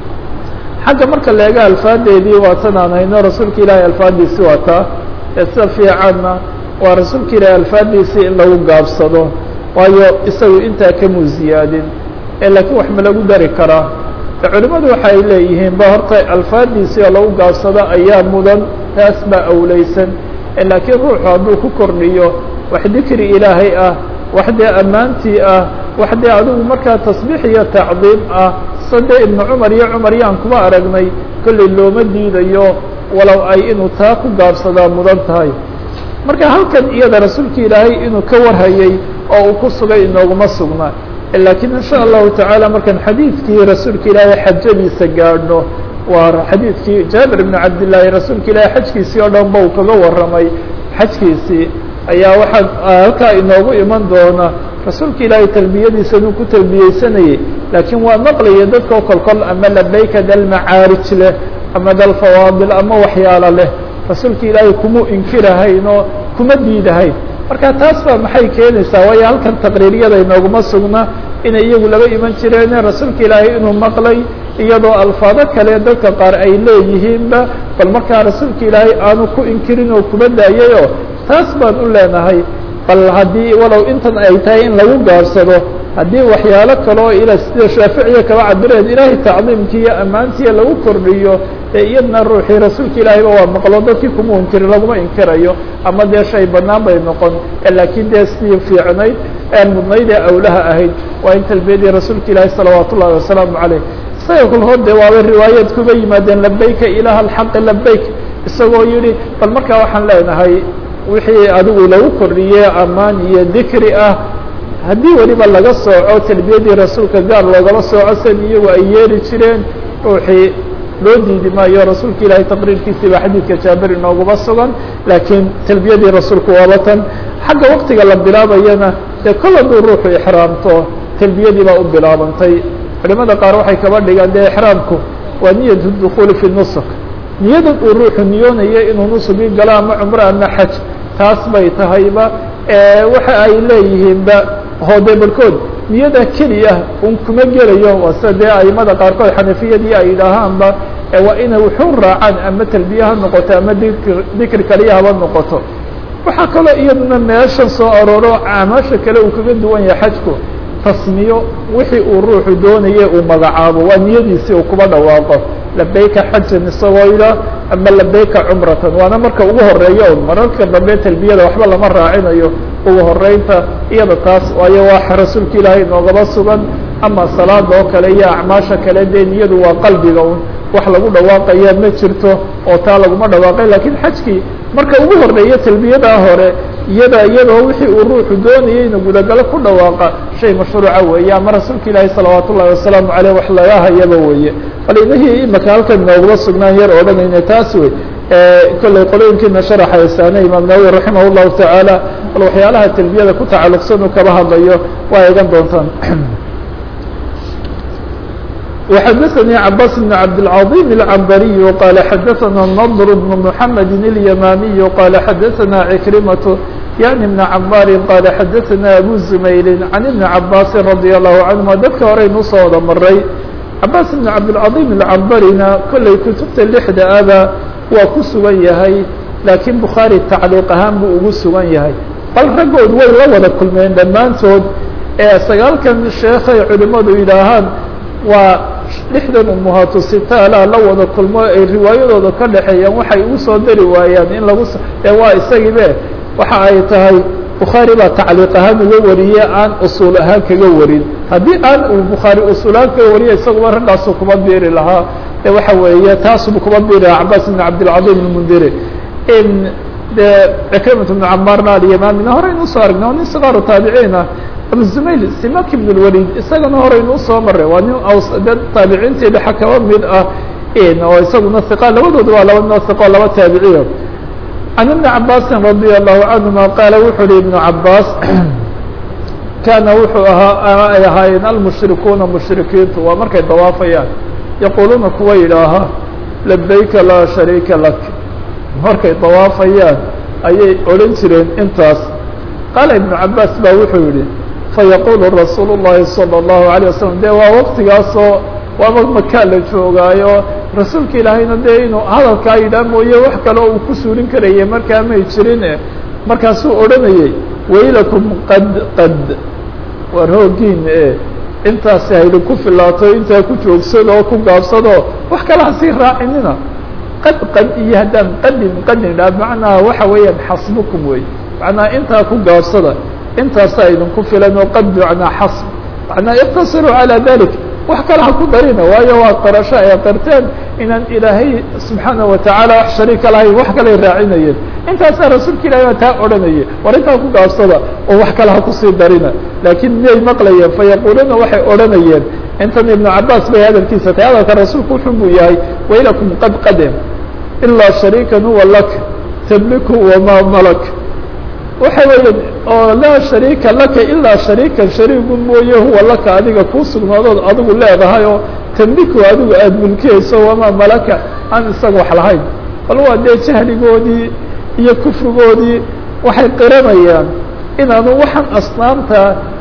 xagga marka la eega alfaadeedii waa tan aan hayno rasuulka ilaahay alfaadiisi waa taa ee sida fiicanna waa rasuulka ilaahay alfaadiisii in lagu gaabsado waayo isagu intaa kamuu ziyaadin ee laakiin wax ma lagu dari karaa culimadu waxay leeyihiin ba horta alfaadiisii oo lagu gaabsado ayaa mudan taas baa awleysan laakiin ruuxu hadduu ku kordhiyo wax dikri ilaahay ah wax dee ammaantii ah wax dee adigu markaa tasbiix iyo tacdiim ah sade ibnu cumar iyo cumar yaan kuma aragnay kollay looma diidayo walow ay inuu taa ku gaabsadaa mudan tahay marka halkan iyada rasuulka ilaahay inuu ka warhayay oo uu ku sugay inooguma sugna laakiin in sha allahu tacaala markaan xadiidkii rasuulka ilaahay xajadiisa gaadhno waa xadiidkii jaabir ibn cabdillaahi rasuulka ilaahay xajkiisii oo dhan ba uu kaga warramay xajkiisii ayaa waxaa halkaa inoogu iman doona rasuulka ilaahay talbiyadiisa inuu ku talbiyeysanayay laakiin waa maqlaya dadkao kolkol ama labayka dal macaarij leh ama dal fawaadil ama waxyaalo leh rasuulka ilaahay kuma inkirahayn oo kuma diidahayn marka taas baa maxay keenaysaa waayo halkan taqriiriyada inooguma sugna inay iyagu laba iman jireen rasuulka ilaahay inuu maqlay iyadoo alfaado kale dadka qaar ay leeyihiinba bal markaa rasuulka ilaahay aanu ku inkirin oo kuba daayayoo taas baan u leenahay bal haddii walow intan ay tahay in lagu gaarsado haddii waxyaalo kale oo ila sida shaaficiya kaba cabireen ilaahay tacdiimkii iyo ammaantiiya lagu kordhiyo ee iyadna ruuxii rasuulka ilaahayba waa maqlo dadkii kuma inkirin laguma inkirayo ama dee shay banaan bay noqon laakiin dee sidii fiicnayd ee mudnayd ee awlaha ahayd waa in talbiyadii rasuulka ilaahay salawaat ullahi wasalaamu caleyh isaga kulhood de waaba riwaayad kuba yimaadeen labayka ilaha alxaqi labayk isagoo yihi bal markaa waxaan leenahay wixii adigu lagu kordhiyey ammaan iyo dikri ah haddii weliba laga sooco talbiyadii rasuulka gaar loogala sooco san iyagu ay yeeli jireen ruuxii loo diidi maayo rasuulka ilaahay taqriirkiisii baa xadiidka jaabir inooguma sugan laakiin talbiyadii rasuulku waaba tan xagga waktiga la bilaabayana dee kol hadduu ruuxu ixraamto talbiyadii baa u bilaabantay culimada qaar waxay kaba dhigaan dee ixraamku waa niyat dukuuli fi nusuk niyadan uu ruuxu niyoonayo inuu nusugii galo ama cumro ama xaj taas bay tahayba waxa ay leeyihiinba hoode barhkood niyada keliya un kuma gelayo waa sida dee aimada qaarkood xanafiyadii ay yidhaahaanba waa inay wuxuu raacaan ama talbiye ha noqoto ama dikr dikri kaliya haba noqoto waxaa kaloo iyaduna meeshan soo arooro acmaasha kale uu kaga duwan yahay xajku tasmiyo wixii uu ruuxu doonaya uu magacaabo waa niyadiisii uu kuba dhawaaqo labayka xajan isagoo yidhaah ama labayka cumratan waana marka ugu horeeya un mararka dambe talbiyada waxba lama raacinayo ugu horeynta iyada taas waayo waa rasuulka ilaahay noogaba sugan ama salaada oo kale iyo acmaasha kale dee niyadu waa qalbiga un wax lagu dhawaaqaya ma jirto oo taa laguma dhawaaqay lakiin xajkii marka ugu horeeya talbiyadaa hore iyada iyadoo wixii uu ruuxu doonayay inu gudagalo ku dhawaaqa shay mashruuca weeye ama rasuulka ilaahi salawaat ullahi wasalaamu caleyh wax laga hayaba weeye bal inahii imaka halkan nooguma sugnaan yar odhanayna taas wey kolley qolooyinkiina sharaxaysaane imaam nawawi raximah llahu tacaala bal waxyaalaha talbiyada ku tacalluqsan uu kaba hadlayo waa eegan doontaan وxdثnي عباس بن عبدالعظيم العنبري قال xdثنا نضر بن محمد اليمامي قال xdثنا عكرمة يعني بن عماr قال xdثنا أبو زميل عن بن عباس رضي الله عنهma dadka horeynu soo wada maray عباس بن عبدالعظيم العنبرina kolley kutubta لحda aba waa ku sugan yahay laakiin bukhaarي tacliiq ahaan buu ugu sugan yahay bal raggood way la wada kulmeen dhammaantood ee sagaalkan sheekhay culimadu yidhaahaan waa lixdan umuhaatu sitaala la wada kulmo ay riwaayadooda ka dhexeeyaan waxay ugu soo dari waayaan in lagu ee waa isagiibe waxa ay tahay bukhaari baa tacliiq ahaan uga wariye aan usuul ahaan kaga warin haddii aan uu bukhaari usuul ahaan kaga wariye isaguba raggaasu kuma biiri lahaa ee waxa weeye taasubu kuma biiri lahaa cabaas ibn cabdilcadiim ilmundiri in dee cikrimat ibnu camaarna alyamaamina horeynu usoo aragnay waa nin sikaaru taabiciin ah abu zumayl simak ibn اlwalid isagana horeynu usoo maray waa nin dad taabiciintii dhexa kaba mid ah oo isaguna iqa labadooda waa laba nin oo iqo laba taabiciyo can ibni cabaasin radia allahu canhuma qaala wuxuu uhi ibnu cabaas kaana wuxuu ahaa ay ahaayeen almushrikuuna mushrikiintu waa markay dawaafayaan yaquuluuna kuwa yidhaaha labayka laa shariika lak markay dawaafayaan ayay odhan jireen intaas qaala ibnu cabaas baa wuxuu yihi fayaqulu rasuul الlahi salى الlahu عalيه wasalam de waa waktigaasoo waaba makaa la joogaayo rasuulka ilaahayna dee inuu hadalkaa yidhaah mooye wax kale uu ku suulin karayay markaa may jirin markaasuu odhanayay waylakum qad qad war hoogiin e intaasi haydinku filaato intaa ku joogsado oo ku gaabsado wax kale hasii raacinina qad qad iyo haddaan qadin qadin idhaah macnaha waxa weeyaan xasbukum wey macnaha intaa ku gaabsada intaasaa idinku filan oo qad macnaa xasb macnaa iqtasiruu calaa dalik wax kale ha ku darina waayo waa qarasho ay qarteen inaan ilaahay subxaana watacaala wax shariika lahayn wax kaley raacinayeen intaasaa rasuulka ilahay baa taa odhanayay war intaa ku gaabsada oo wax kale ha kusii darina laakiin miyay maqlayeen fayaquuluuna waxay odhanayeen intan ibnu cabaas bay hadalkiisa tahay hadalka rasuulku wuxun buu yahay waylakum qad qadem ilaa shariikan huwa lak tabliku wamaa malak waxa weeye oo laa shariika laka ilaa shariikan shariigu mooye huwa laka adiga kuu sugnaadood adigu leedahay oo tamliku adigu aada mulkiyayso wamaa malaka aan isaga wax lahayn bal waa dee jahligoodii iyo kufrigoodii waxay qiranayaan inaanu waxaan asnaamta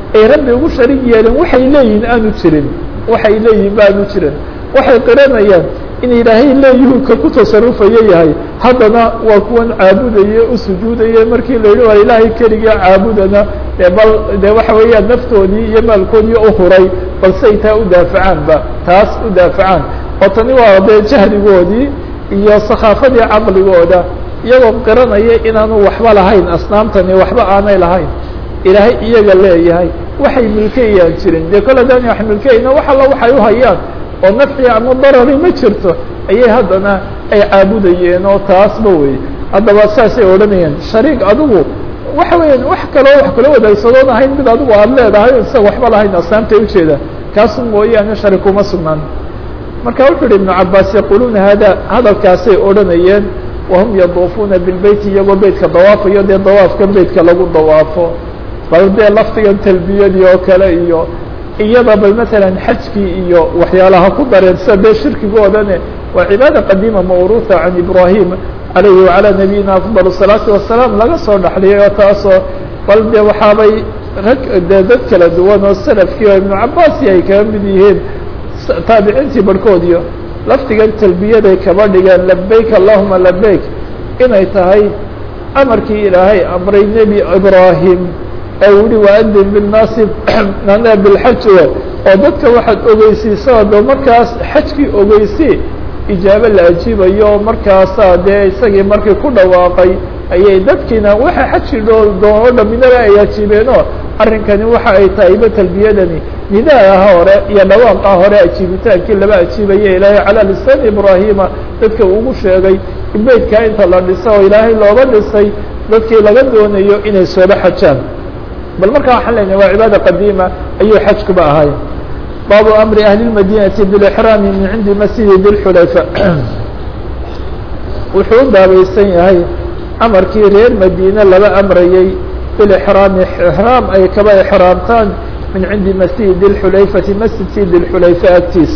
ay rabbi ugu sharig yeeleen waxay leeyihin aanu jirin waxay leeyihin ba aanu jirin waxay qiranayaan in ilaahay leeyuhu ka ku tasarufayo yahay haddana waa kuwan caabudaya u sujuudaya markii la yidhi waa ilaahay keliga caabudana dee bal dee waxa weeyaan naftoodii iyo maalkoodii u huray balse ay taa u daafacaanba taas u daafacaan oo tani waa dee jahligoodii iyo sakhaafadii caqligooda iyagoo qiranaya inaanu waxba lahayn asnaamtani waxba aanay lahayn ilaahay iyaga leeyahay waxay milkeyaan jirin dee kol hadaan wax milkeyna wax alla waxay u hayaan oo nafci ama darari ma jirto ayay haddana ay caabudayeen oo taasba wey haddaba saasay odhanayeen shariik adigu waxa weeyaan wax kaloo wax kala wadaagsadoon ahayn mid adigu aada leedahay isaga waxba lahayn asnaamtay ujeeda kaasu mooyaane sharik uma sugnaan marka wuxuu yihi ibnu cabaas yaquluuna hada hadalkaasay odhanayeen wahum yaduufuuna bilbeyti iyagoo beytka dawaafayo dee dawaafka beytka lagu dawaafo bal dee laftigan talbiyadii oo kale iyo iyada bal matalan xajkii iyo waxyaalaha ku dareen sida dee shirkigoodane waa cibaada qadiima mawruuha can ibrahim alayhi wacalaa nabiyina afdal الsalaatu wasalaam laga soo dhaxliyay oo taasoo bal dee waxaabay rag dee dad kala duwan oo salafkii oo ibnu cabaasi ay kaga mid yihiin taabiciintii barhkoodiyo laftigan talbiyaday kaba dhigeen labeyk allahuma labeyk inay tahay amarkii ilaahay amray nebi ibrahim oo yihi waadin bilnaasi ana bilxaj oo dadka waxaad ogeysiisaa do markaas xajkii ogeysi ijaabo la ajiibayo markaasaa dee isagii markii ku dhawaaqay ayay dadkiina waxa xajkii doono dhaminaba ay ajiibeenoo arrinkani waxa ay tahayba talbiyadani nidaaha hore iyo dhawaaqa hore ajiibitaankii laba ajiibaya ilaahay calaa lisaan ibraahima dadka ugu sheegay in beydkaa inta la dhiso oo ilaahay looga dhisay dadkii laga doonayo inay sooba xajaan bal markaa waxaan leynahay waa cibaada qadiima ayuu xajkuba ahay baabu amri ahli اmadinati bilixraami min cindi masjidi dilxulayfa wuxuu u baabaysan yahay amarkii reer madiine laba amrayey bilixraami ixraam ay kaba ixraamtaan min cindi masjidi dilxulayfati masjidkii dilxulayfa agtiis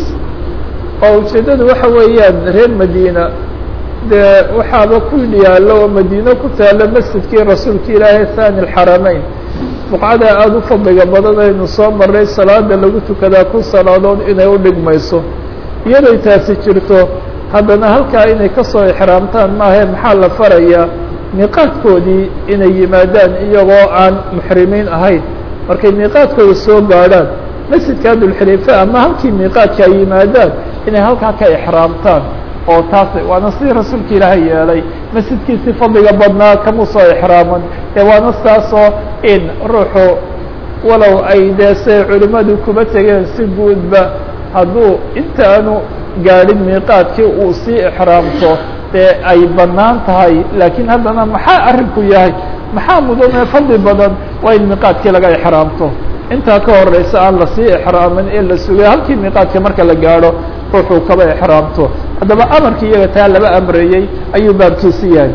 oo ujeeddadu waxa weeyaan reer madiina dee waxaaba ku yaallo oo madiine ku taalo masjidkii rasuulka ilaahay thani اxarameyn buqcada aada u fadliga badan aynu soo maray salaada lagu tukadaa kun salaadood inay u dhigmayso iyaday taasi jirto haddana halkaa inay kasoo ixraamtaan maahae maxaa la farayaa miiqaadkoodii inay yimaadaan iyagoo aan muxrimiin ahayn markay miiqaadkooda soo gaadhaan masjidka dulxilifa ama halkii miiqaadka ay yimaadaan inay halkaa ka ixraamtaan oo taas waana sidii rasuulka ilaahay yeelay masjidkiisii fadliga badnaa kama soo ixraaman ee waana sidaasoo in ruuxu walow ay dee say culimmadu kuba tegeen si guudba hadduu intaanu gaadhin miiqaadkii uu sii ixraamto dee ay bannaan tahay laakiin haddana maxaa arrinku yahay maxaa mudanee fadli badan waa in miiqaadkii laga ixraamto intaa ka horeysa aan lasii ixraamin ee la sugay halkii miiqaadka marka la gaadho ruuxuu kaba ixraamto haddaba amarkii iyaga taa laba amreeyey ayuu baabkiisi yahay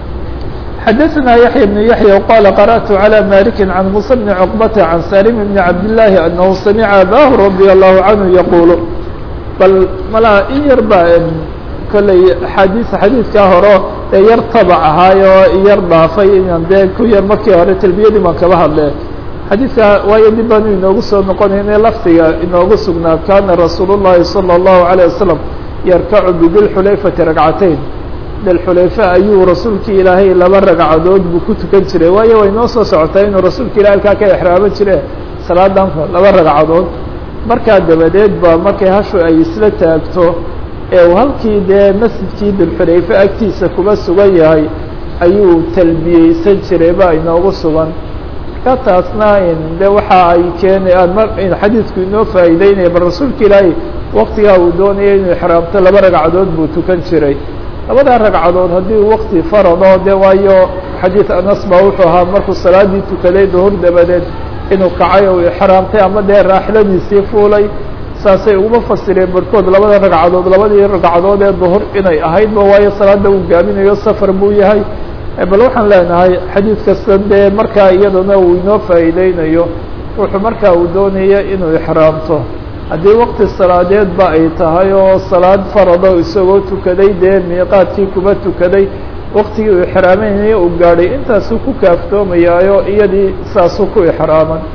xadaثna yaحya بن yaحya qala qarأtu عalى maliki can muسى bni cqbata can salim bni cabdالlahi anahu samica abahu radي الlahu canhu yaqulu bal malaa in yar ba kolley axaadiis xadiidkaa horo ee yar tabac ahaay oo yar dhaafay inaan dee ku yar markii hore talbiyadii baan kaba hadle xadiidka waayo dib baanu inoogu soo noqonayna lafdiga inoogu sugnaa kana rasuul الlahi salى الlahu عalيه wasalam yarkacu bidilxulayfati ragcatayn dilxulayfa ayuu rasuulkii ilaahay laba ragcadood buu ku tukan jiray waayo way noo soo socotaa inuu rasuulka ilahay halkaa ka exraaman jire salaadan laba ragcadood markaa dabadeed ba markay hashu ay isla taagto ee uu halkii dee masjidkii dilxulayfe agtiisa kuba sugan yahay ayuu talbiyeysan jiray ba inoogu sugan marka taasna de waxa ay keenayaan mar xadiidku inoo faa'iideynaya bal rasuulka ilaahay waktigaa uu doonaya inuu ixraamto laba ragcadood buu tukan jiray labadaa ragcadood haddii wakti farado de waayo xadiid anas baa wuxuu ahaa markuu salaadii tukaday duhur dabadeed inuu kacay oo ixraamtay ama dee raaxiladiisii fuulay saasay uguma fasireen barhkood labada ragcadood labadii ragcadood ee duhur inay ahaydba waayo salaada uu gaaminayo safar buu yahay bal waxaan leenahay xadiid kasta dee markaa iyadana uu inoo faa'iideynayo wuxuu markaa uu doonaya inuu ixraamto haddii wakti salaadeed ba ay tahay oo salaad farado isagoo tukaday dee miiqaadkii kuba tukaday waktigii uu ixraameynaya uu gaadhay intaasuu ku kaaftoomayaayo iyadii saasuu ku ixraaman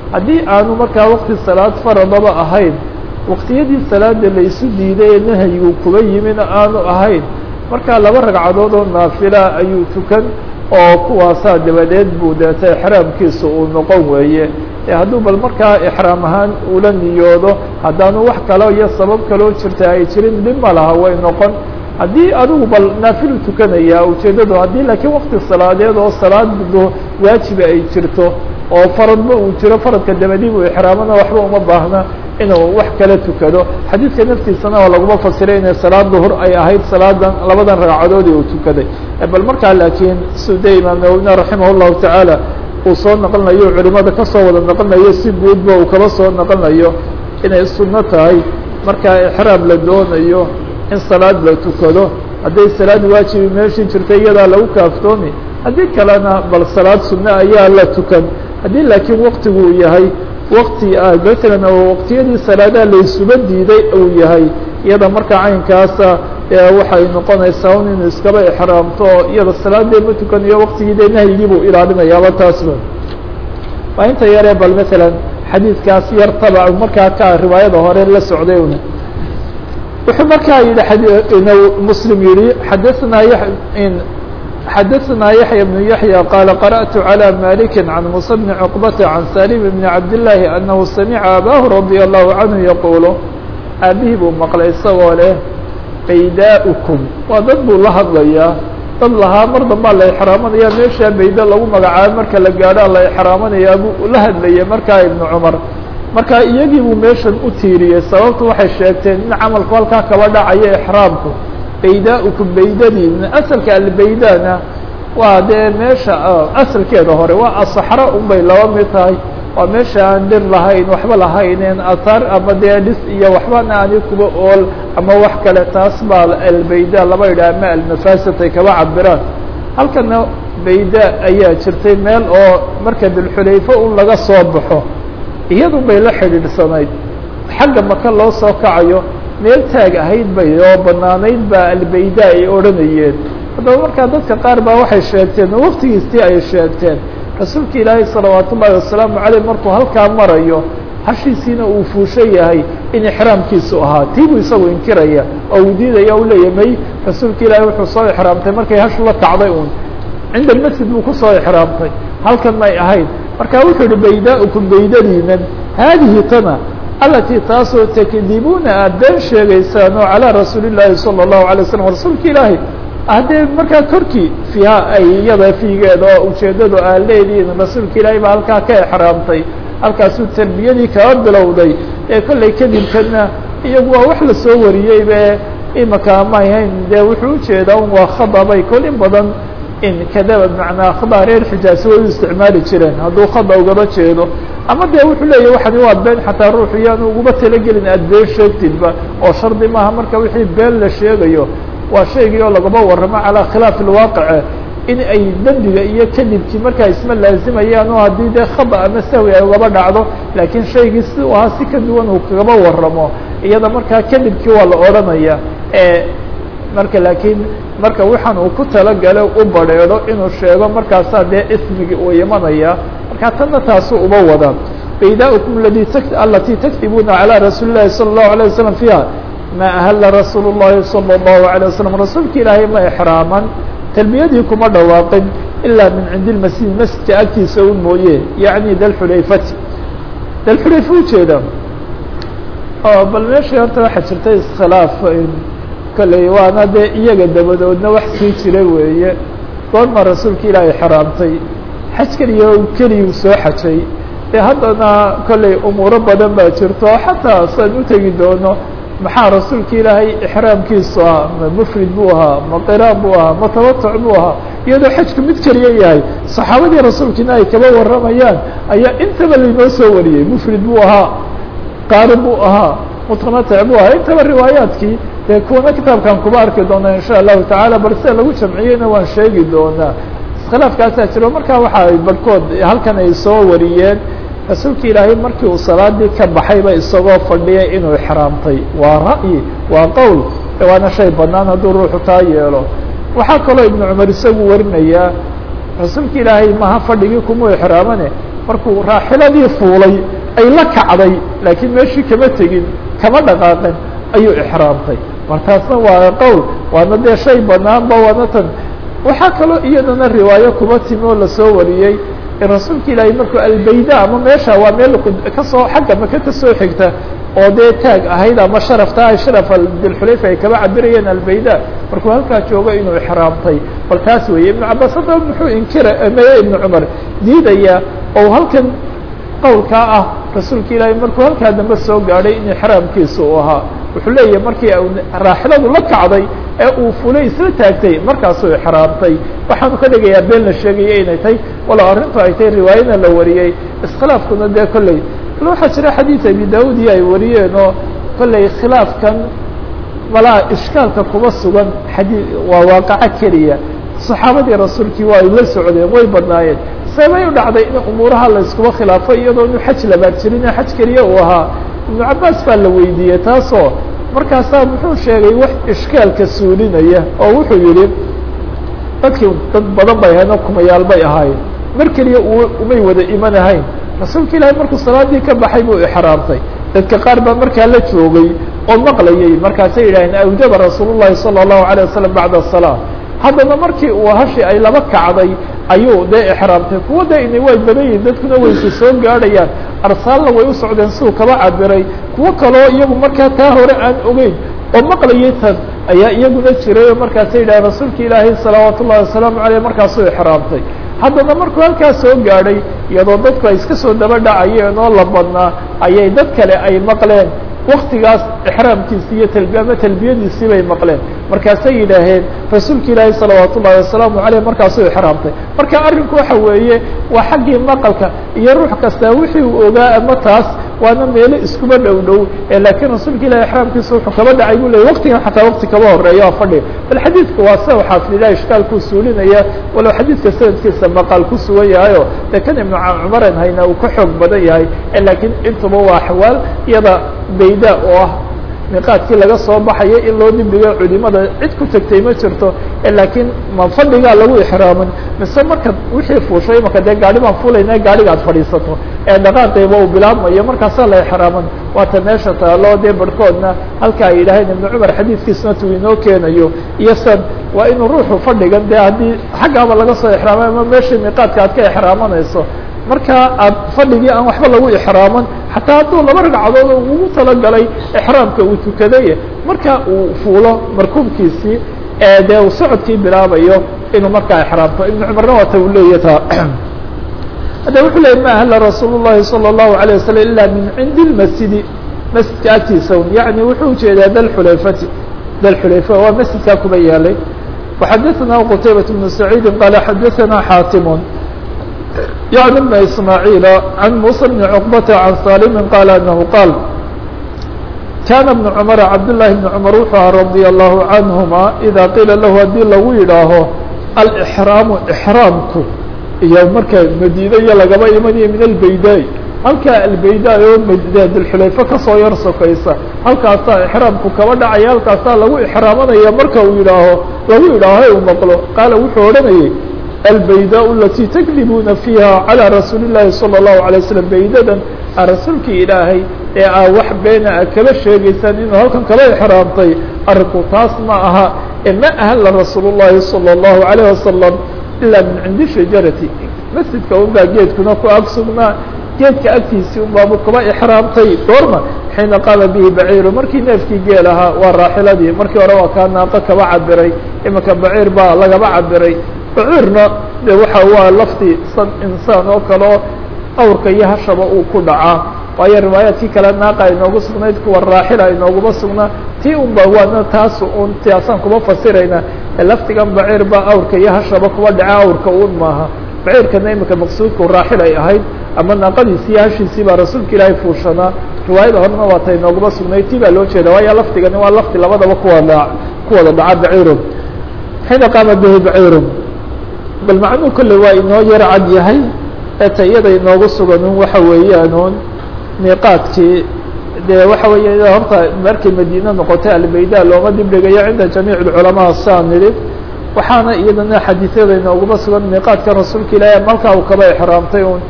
haddii aanu markaa waqti salaad faradaba ahayn waqtiyadii salaada laysu diiday ee nahyigu kuba yimina aanu ahayn markaa laba ragcadood oo naafila ayuu tukan oo kuwaasaa dabadeed buu deeta ixraamkiisa uu noqon weeye hadduu bal markaa ixraam ahaan ula niyoodo haddaanu wax kale iyo sabab kaloo jirta ay jirin dhib ma laha way noqon haddii adigu bal naafilu tukanaya ujeeddadu haddii laakiin wakti salaadeed oo salaado waajiba ay jirto oo faradba uu jiro faradka dabadii buu ixraamana waxba uma baahna inuu wax kala tukado xadiidka naftiisana oo laguma fasiray inay salaad duhur ay ahayd salaadan labadan ragcadoodii uu tukaday bal markaa laakiin sude imaam nawowina raximah llahu tacaala uu soo naqlinayo culimada kasoo wada naqlinayo si guudba uu kaba soo naqlinayo inay sunno tahay markaa ixraam la doonayo in salaad la tukado hadday salaad waajibi meeshii jirta iyadaa lagu kaaftoomi haddii kalena bal salaad sunno ayaa la tukan haddii laakiin waktigu uu yahay wakti matalan oo waqtiyadii salaadaha laysuba diiday uu yahay iyada markaa caynkaasa waxay noqonaysaa un inuu iskaba ixraamto oo iyada salaadee ma tukanayo waktigii dee nahyigii buu ilaalinayaaba taasba waa inta yaree bal matalan xadiidkaas yar tabac markaa ka riwaayada hore la socday una wuxuu markaa yihi muslim yihi xadaanaa xadaثna yaحyى بن yaحyى qال qarأت عlى mالك عan muسى بن cقبة عan salim بن cabdاللahi أنhu samca abah radي الlahu عanهu yaqul aabihii buu maqlay isagoo leh baydاؤكم waa dad buu la hadlayaa dad lahaa mar dambaa la exraamanaya meeshaa bayda lagu magacaabo marka la gaadhaa la exraamanayaa buu la hadlayay markaa iبن cmar marka iyagii buu meeshan u tiiriyey sababtu waxay sheegteen in camalku halkaa kaba dhacayo exraamku baydaaؤkum baydadiina asalka albaydana waa dee meesha asalkeeda hore waa asaxra un bay laba mid tahay waa meesha aan dhir lahayn waxba lahayneen atar ama dee dhis iyo waxbana ani kuba ool ama wax kale taas baa albayda laba yidhah ama almafasid ay kaba cabiraan halkana bayda ayaa jirtay meel oo marka bilxulayfo un laga soo baxo iyadun bay la xidhiidhsanayd xagga maka loo soo kacayo meel taag ahayd bay oo banaanayd baa albayda ay odhanayeen haddaba markaa dadka qaar baa waxay sheegteen oo waktigiistii ay sheegteen rasuulka ilaahay salawaat ullaahi wasalaamu caleyh markuu halkaa marayo hashiisiina uu fuushan yahay in ixraamkiisu ahaa tii buu isagu inkiraya oo uu diidaya u leeya may rasuulka ilaahay wuxuu soo ixraamtay markay hashu la kacday uun cinda almasjid buu kusoo ixraamtay halkan may ahayd marka wuxuu yihi baydaa'ukum baydadiinan haadihi tana alatii taasoo takdibuuna aad been sheegaysaan oo calىa rasuuli الlaahi salى الlahu عalيه waslm rasuulka ilaahi haddee markaa korkii fiiha ay iyada fiigeeda oo ujeedadu aad leedihiin rasuulka ilaahi baa halkaa ka exraamtay halkaasuu tarbiyadii kaba bilowday ee kollay kadibkana iyagu waa wax lasoo wariyey be imaka ma ahayn dee wuxuu ujeedaa un waa khadabay kol in badan in kadaba bmanaa khada reer xijaasi way u isticmaali jireen hadduu khada ugaba jeedo ama dee wuxuu leeyahy waxani waa been xataa ruuxu yaanu ugaba talagelin aad been sheegtidba oo shardi maaha marka wixii been la sheegayo waa shaygii oo lagaba warramo calaa khilaafi lwaaqice in ay dembiga iyo kadibkii markaa isma laazimayaan oo haddii dee khada ama sahwi ay ugaba dhacdo laakiin shaygii si u ahaa si ka duwan uu kagaba warramo iyada markaa kadibkii waa la odhanaya marka laakiin marka waxaan uu ku talagalo u badrheedho inuu sheego markaasaa dee ismigii uu imanaya marka tanna taasu uba wada baydaaؤkum ladi alatii takdibuuna calى rasuuli الlahi salى الlahu عalيه waslم fiiha ma ahla rasuul الlahi salى الlahu عalيه waslم rasuulka ilaahay ma exraaman talbiyadii kuma dhawaaqin ilaa min cindi اmasjid masjidka agtiisa un mooye yaعni dalxulayfati dalxulayfa ujeeda oo bal meeshii horta waxaa jirta iskhilaaf kolley waana dee iyaga dabadoodna wax sii jira weeye goorma rasuulka ilaahay xaraamtay xaj keliya keliyuu soo xajay dee haddana kolley umuuro badan baa jirto xataa saan u tegi doono maxaa rasuulka ilaahay ixraamkiisu ah ma mufrid buu ahaa ma qiraan buu ahaa ma tabatuc buu ahaa iyadoo xajku mid keliya yahay saxaabadii rasuulkiina ay kaba warramayaan ayaa intaba lainoo soo wariyey mufrid buu ahaa qaari buu ahaa mutamatic buu ahaa intaba riwaayaadkii dee kuwana kitaabkan kuba arki doona insha allahu tacaala bal sida lagu jamciyeyna waan sheegi doonaa iskhilaafkaasaa jiro marka waxa ay barhkood halkan ay soo wariyeen rasuulka ilaahay markii uu salaadii ka baxayba isagoo fadhiyay inuu ixraamtay waa ra'yi waa qowl waana shay banaan hadduu ruuxu taa yeelo waxaa kaloo ibnu cumar isagu warinayaa rasuulka ilaahay maha fadhigii kumuu ixraamane markuu raaxiladii fuulay ay la kacday laakiin meeshii kama tegin kama dhaqaaqin ayuu ixraamtay markaasna waa qowl waana dee shay banaanba waana tan waxaa kaloo iyadana riwaayo kuma timi oo lasoo wariyey in rasuulka ilaahay markuu albayda ama meesha waa meel kasoo xagga maka kasoo xigta oo dee taag ahayd ama sharafta ah sharaf dilxulayfa ay kaba cabirayeen albayda markuu halkaa joogo inuu ixraamtay bal taas weeye ibnu cabaas haddaba muxuu inkira meye ibnu cumar diidaya oo halkan qowlkaa ah rasuulka ilaahay markuu halkaa dambe soo gaadhay in ixraamkiisa uu ahaa wuxuu leeyahay markii raaxiladu la kacday ee uu fulay isla taagtay markaasuu ixraamtay waxaanu ka dhigayaa been la sheegaya inay tahay walow arrintu ay tahay riwaayana la wariyey iskhilaafkuna dee kolley bal waxaa jira xadiid abi daud iyo ay wariyeen oo kolley khilaafkan malaa ishkaalka kuma sugan xadii waa waaqaco keliya saxaabadii rasuulkii waa ay la socdeen way badnaayeen seebay u dhacday in umuuraha la iskuba khilaafo iyadoo inu xaj labaad jirin xaj keliya uu ahaa ibnu cabaas baa la weydiiyey taasoo markaasaa muxuu sheegay wax ishkaalka suulinaya oo wuxuu yihi dadkii dad badan bay ahayn oo kumayaal bay ahaayeen mar keliya umay wada imanahayn rasuulka ilaahay markuu salaadii ka baxay buu ixraamtay dadka qaar baa markaa la joogay oo maqlayay markaasay yidhaaheen awjaba rasuul llahi salى الlahu عalيه wasalam bacda الsalaa haddana markii uu hashi ay laba kacday ayuu dee ixraamtay kuwa de ina way badan yihin dadkuna wayse soo gaadhayaan arsaalna way u socdeen siduu kaba cabiray kuwo kaloo iyagu markaa taa hore aan ogeyn oo maqlayay tan ayaa iyaguna jiray oo markaasay yidhaaheen rasuulka ilaahay salawaat ullahi wasalaamu aleyh markaasuu ixraamtay haddana markuu halkaa soo gaadhay iyadoo dadku ay iska soo daba dhacayeen oo la badnaa ayay dad kale ay maqleen waktigaas ixraamkiisi iyo talbi ama talbiyadiisii bay maqleen markaasay yidhaaheen rasuulka ilaahi salawaat ullahi wasalaamu aleyh markaasuu ixraamtay marka arrinku waxa weeye waa xaggii maqalka iyo ruux kasta wixii uu ogaa ama taas waana meelo iskuba dhow dhow laakiin rasuulka ilahi ixraamkiisa wuxuu kaba dhacay bu ley waktigan xataa wakti kaba horeeya oo fadhi bal xadiidka waa sa xaafidillah ishkaalkuu suulinaya walow xadiidka sanadkiisa maqaal ku sugan yahayo dee kan ibnu cumaran hayna uu ka xoog badan yahay laakiin intuba waa axwaal iyada bayda oo ah miqaadkii laga soo baxayo in loo dibdhigo culimada cid ku tegtay ma jirto laakiin ma fadhigaa lagu ixraamin mise marka wixii fuushay marka dee gaari baan fulayna gaariga ad fadhiisato ee dhaqaaqeyba uu bilaabmayo markaasaa la ixraaman waata meesha taalo dee barhkoodna halka ay yidhaaheen ibnu cumar xadiidkiisna tuu inoo keenayo iyo san waa inuu ruuxu fadhigan dee haddii xaggaaba laga soo ixraamay ama meeshii miqaadka aad ka ixraamanayso marka aad fadhigii aan waxba lagu ixraaman xataa hadduu laba ragcadood ugu talagalay ixraamka uu tukaday marka uu fuulo markuubkiisii ee dee uu socodkii bilaabayo inuu markaa ixraamto ibnu cumarna waata uu leeya taa hadda wuxuu leeyay ma ahla rasuul llahi salى الlahu عalيه waslm ila min cindi اlmasjidi masjidka agtiisa un yaعni wuxuu ujeedaa dalxulayfati dalxulayfa waa masjidkaa kuba yaalay وxadaثna qtaybaة بن سacيidi qala xadaثna xaatim يعني بن إسماعيل عن موسى بن عقبة عن سالم قال أنه قال كان بن عمر عبد الله بن عمر وxuu رضي الله عنهما إذا قيل له hadii lagu yidhaaho الإحrاaم إحrاaمku iyo marka mdينة lagaba imanayo min البaydاء halkaa البaydاء oo dلxulayفة kasoo yar sokaysa halkaasaa إحrاaمku kaba dhacaya halkaasaa lagu إحraamanaya marka uu yidhaaho lagu yidhaaho u maqlo qaala wuxuu odhanayay البaydاء التي تkdibuna فيha عalى رasuuل الlahi صلى الله عليه وسلم baydadan a rasuulkii ilaahay ee aa wax beena a kaba sheegaysaan inuu halkan kaba exraamtay arinku taas ma aha e ma ahla rasuul الlahi صلى الlaهu عليه وasلم ilaa min cindi shajarati masjidka unbaa geedkuna ku ag sugnaa geedka agtiisii unbaabu kaba exraamtay goorma xiina qaama bihi baciiru markii neefkii geel ahaa waa raaxiladii markii hore waa kaa naaqo kaba cabiray imanka baciir baa lagaba cabiray baciirna de waxa waa lafti san insaan oo kale oo awrka iyo hashaba uu ku dhacaa waayo riwaayaadkii kale naaqa inoogu sugnayd kuwa raaxila inooguma sugnaa tii un ba waana taas un tiasaan kuma fasirayna laftigan baciir baa awrka iyo hashaba kuba dhaca awrka un maaha baciirkana iminka maqsuudku raaxil ay ahayd ama naaqadiisi iyo hashiisii baa rasuulka ilaahay fuushanaa riwaayada horena waa ta inooguma sugnayd tii baa loo jeeda waayo laftigani waa lafti labadaba kuwada kuwada dhaca baciiru xiina qaama bihi baciiru bal macnuu kolley waa inoo yar cad yahay ee ta iyada inoogu suganun waxa weeyaanuun miiqaadkii dee waxa weeye horta markay madiine noqotay albayda looma dibdhigayo cinda jamiic اculamaa saan nidhi waxaana iyadana xadiisyada inooguma sugan miiqaadka rasuulka ilaahi malkaa uu kaba exraamtay un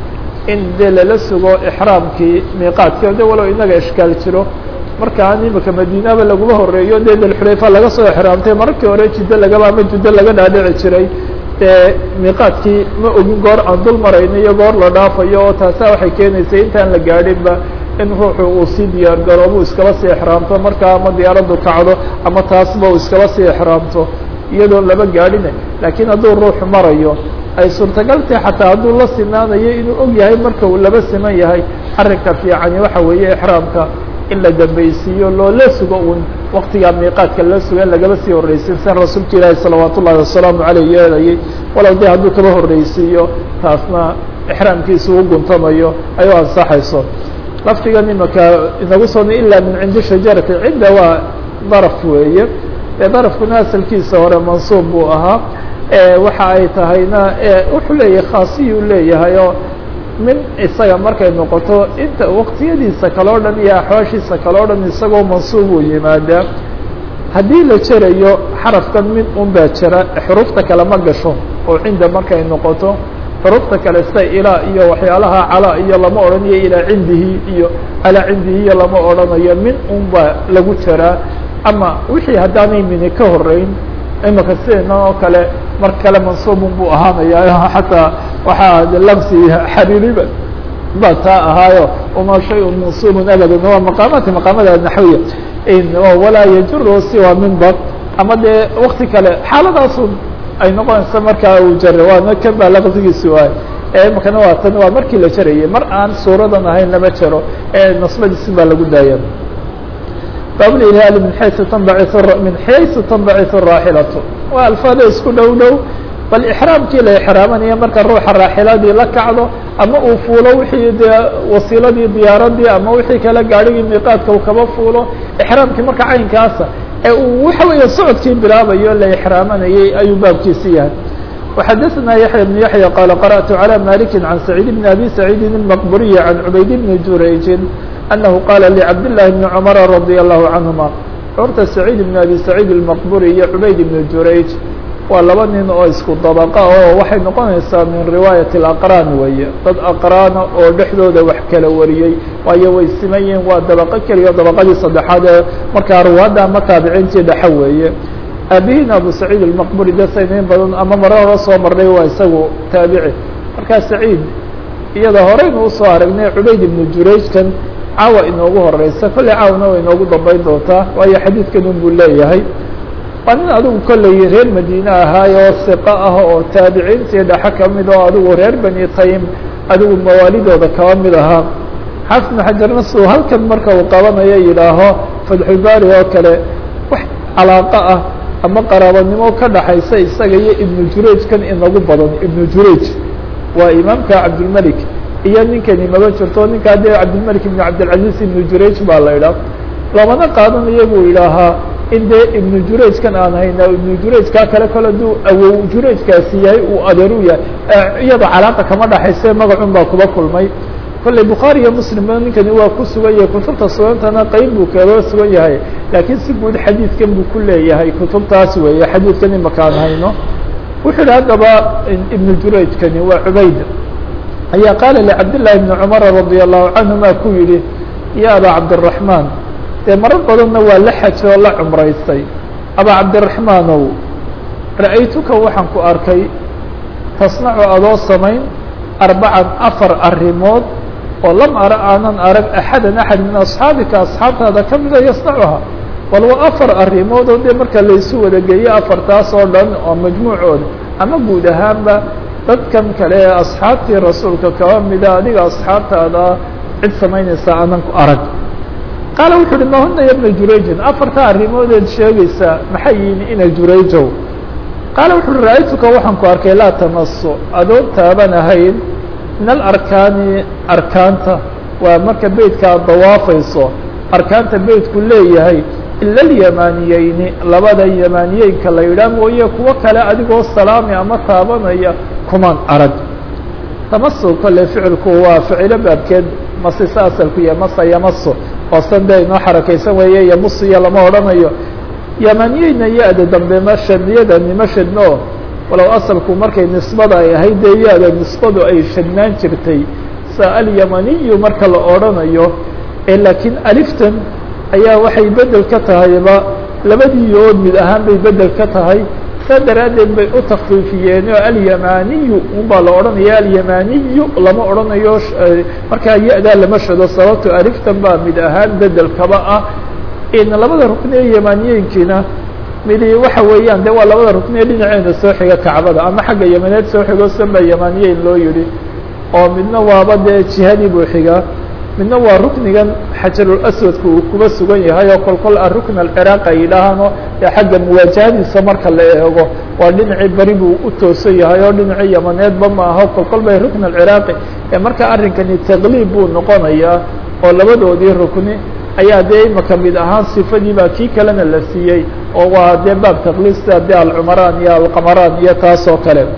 in dee lala sugo ixraamkii miiqaadkii de walow inaga ishkaal jiro markaan imika madiinaba laguma horeeyo dee dalxulayfa laga soo exraamtay mararkii hore jiddo lagaba ama juddo laga dhaadhici jiray dee miiqaadkii ma ogin goor aan dul marayno iyo goor la dhaafayo oo taasa waxay keenaysay intaan la gaadhinba in ruuxu uu sii diyaar garoobu iskaba sii exraamto markaa ama diyaaraddu kacdo ama taasba uu iskaba sii exraamto iyadoo laba gaadhina laakiin hadduu ruuxu marayo ay suurtagaltahay xataa hadduu la sinaanayo inuu og yahay marka uu laba siman yahay arrinka fiicani waxa weeye exraamka in la dambaysiiyo loola sugo un waktigaa miiqaadka la sugo in lagaba sii horreysin san rasuulka ilaahi salawaat ullahi wasalaamu caleyh yeelayay walow dee hadduu kaba horreysiiyo taasna exraamkiisa u guntamayo ay u ansaxayso laftigan imaka inagu soo ilaa min cindi shajarati cidda waa daraf weeye ee darafkuna asalkiisa hore mansuub buu ahaa waxa ay tahayna wuxuu leeyahay khaasiyuu leeyahay oo min isaga markay noqoto inta waqtiyadiisa kale o dhan iyo axwaashiisa kale o dhan isagoo mansuub uu yimaadaa haddii la jerayo xarafkan min un baa jira xurufta kale ma gasho oo cinda markay noqoto xurufta kale sida ilaa iyo waxyaalaha calaa iyo lama odhanayo ilaa cindihi iyo calaa cindihi iyo lama odhanayo min un baa lagu jiraa ama wixii haddaanay mini ka horeyn imika sideena oo kale mar kale mansuubun buu ahaanaya xataa waxaa lamsi xariiriba ba taa ahaayo uma shayun mansuubun abadan waa maqaamaadka maqaamada naxwiya walaa yajuru siwa minba ama dee wakti kale xaaladaasun ay noqonaysa markaa uu jare waana kan baa laqsigiisi waay imikana waa tan waa markii la jarayay mar aan suuradan ahayn lama jaro ee nasbadiisi baa lagu daaya bablilhaali min xaysu tanbaci min xaysu tanbaciu raaxilatu waa alfaada isku dhow dhow bal ixraamkii la ixraamanaya marka ruuxa raaxiladii la kacdo ama uu fuulo wixii dee wasiiladii diyaaradii ama wixii kale gaadhigii miiqaadka uu kaba fuulo ixraamkii marka caynkaasa ee uu waxa weeye socodkii bilaabayo la ixraamanayay ayuu baabkiisi yahay وxadثna yaحyى بن yaحyى qال قرأت عlى مالك عن سعيد بن أbي سعيد المqبري عن عbayd بن jurayج أنه qال لcبداللahi بن cمر رضي الله عنهما horta سعيد بن أbي سعيد المqبري iyo عbayd بن jurayج waa laba nin oo isku dabqa oo waxay noqonaysaa min riwaayaة الأqrاn weeye dad aqrاana oo dhexdooda wax kala wariyey waayo way siman yihin waa dabaqo keliya dabaqadii saddexaad ee markaa ruwaadda ama taabiciintii dhexe weeye aabihiin abu saciid almaqburi de saynayn badan ama mare hore soo marnay waa isagu taabici markaa saciid iyada horeynu usoo aragnay cubayd ibnu jurayjkan caawa inoogu horeysa kolley caawna way inoogu dambeyn doontaa waayo xadiidkan un buu leeyahay waa nin adigu kolley reer madiine ahaayoo siqo ah oo taabiciintii dhexe kamid oo adigu reer bani taym adigu mawaalidooda kaba mid ahaa xafnu xajarna suu halkan marka uu qabanayo yidhaaho fatxulbaari oo kale wax calaaqo ah ama qaraabanimo ka dhaxaysa isaga iyo ibnu jurayj kan inagu badan ibnu jurayj waa imaamka cabdilmelik iyo ninkani maba jirto ninkaa dee cabdilmelik ibnu cabdilcaziz ibnu jurayj baa la idhaah loomana qaadanayo buu idhaahaa in dee ibnu jurayj kan aan hayna ibnu jurayjkaa kale kale aduu awow jurayjkaasi yahay uu adeeru yahay iyada calaaqa kama dhaxayse magacun baa kuba kulmay kolley bukhaari iyo muslimba ninkani waa ku sugan yahay kutubta sugantana qeyb buu kaga sugan yahay laakiin si guud xadiidkan buu ku leeyahay kutubtaas weeye xadiidkan imakaan hayno wuxuu yihi haddaba ibnu jurayjkani waa cubayd ayaa qaala licabdillahi bni cumara radia allahu canhuma ku yidhi ya aba cabdiraxmaan dee marar badanna waa la xajay oo la cumraystay aba cabdiraxmaanow ra'aytuka waxaan ku arkay tasnacu adoo samayn arbacan afar arrimood oo lam ara aanan arag axadan axad min asxaabika asxaabtaada ka mida yasnacuha bal waa afar arrimood oo dee marka laysu wada geeyo afartaas oo dhan oo majmuucooda ama guud ahaanba dadkan kale ee asxaabtii rasuulka kaba mida adiga asxaabtaada cid samaynaysa aanan ku arag qaala wuxu uhi mahuna ya bna jurayjin afarta arrimoodeed sheegaysaa maxay yihin ina jurayjow qaala wuxu uhi ra-aytuka waxaan ku arkay laa tamaso adoon taaban ahayn min alarkaani arkaanta waa marka beytka ad dawaafayso arkaanta beytku leeyahay ila alyamaniyeyni labada yamaniyeynka la yidhaah mooye kuwo kale adigoo salaami ama taabanaya kumaan arag tamaso kolle ficilku waa ficilo baabkeed masisa asalku yahay masa yamaso oo san dee inoo xarakaysan weeye yamusiya lama odhanayo yamaniyeyna ya-da dambe mashadiyada nima shadno walow asalku markay nisbada ay ahayd dee ya-da nisbadu ay shadnaan jirtay sa alyamaniyu marka la odrhanayo ee laakiin aliftan ayaa waxay bedel ka tahayba labadii yood mid ahaan bay bedel ka tahay saa daraaddeed bay u takfiifiyeen oo alyamaniyu unbaa la odhanaya alyamaniyu lama odhanayo markaa ya-daa lama shado sababto aliftan baa mid ahaan bedelkaba ah in labada rukni ee yamaniyeynkiina midi waxa weeyaan de waa labada rukni ee dhinaceena soo xiga kacbada ama xagga yamaneed soo xigo sanba yamaniyeyn loo yihi oo midna waaba dee jihadii buu xigaa midna waa ruknigan xajarul aswadka uu kuba sugan yahay oo kol kol arukn alciraaq ay yidhaahaano ee xagga muwaajahadiisa marka la eego waa dhinacii beri buu u toosan yahay oo dhinacii yamaneedba ma aho kol kol bay rukn alciraaqi ee marka arrinkani taqliib buu noqonayaa oo labadoodii rukni ayaa dee imaka mid ahaan sifadii baa kii kalena la siiyey oo waa dee baab taqliib sida de alcumaraan iyo alqamaraan iyo taas oo kale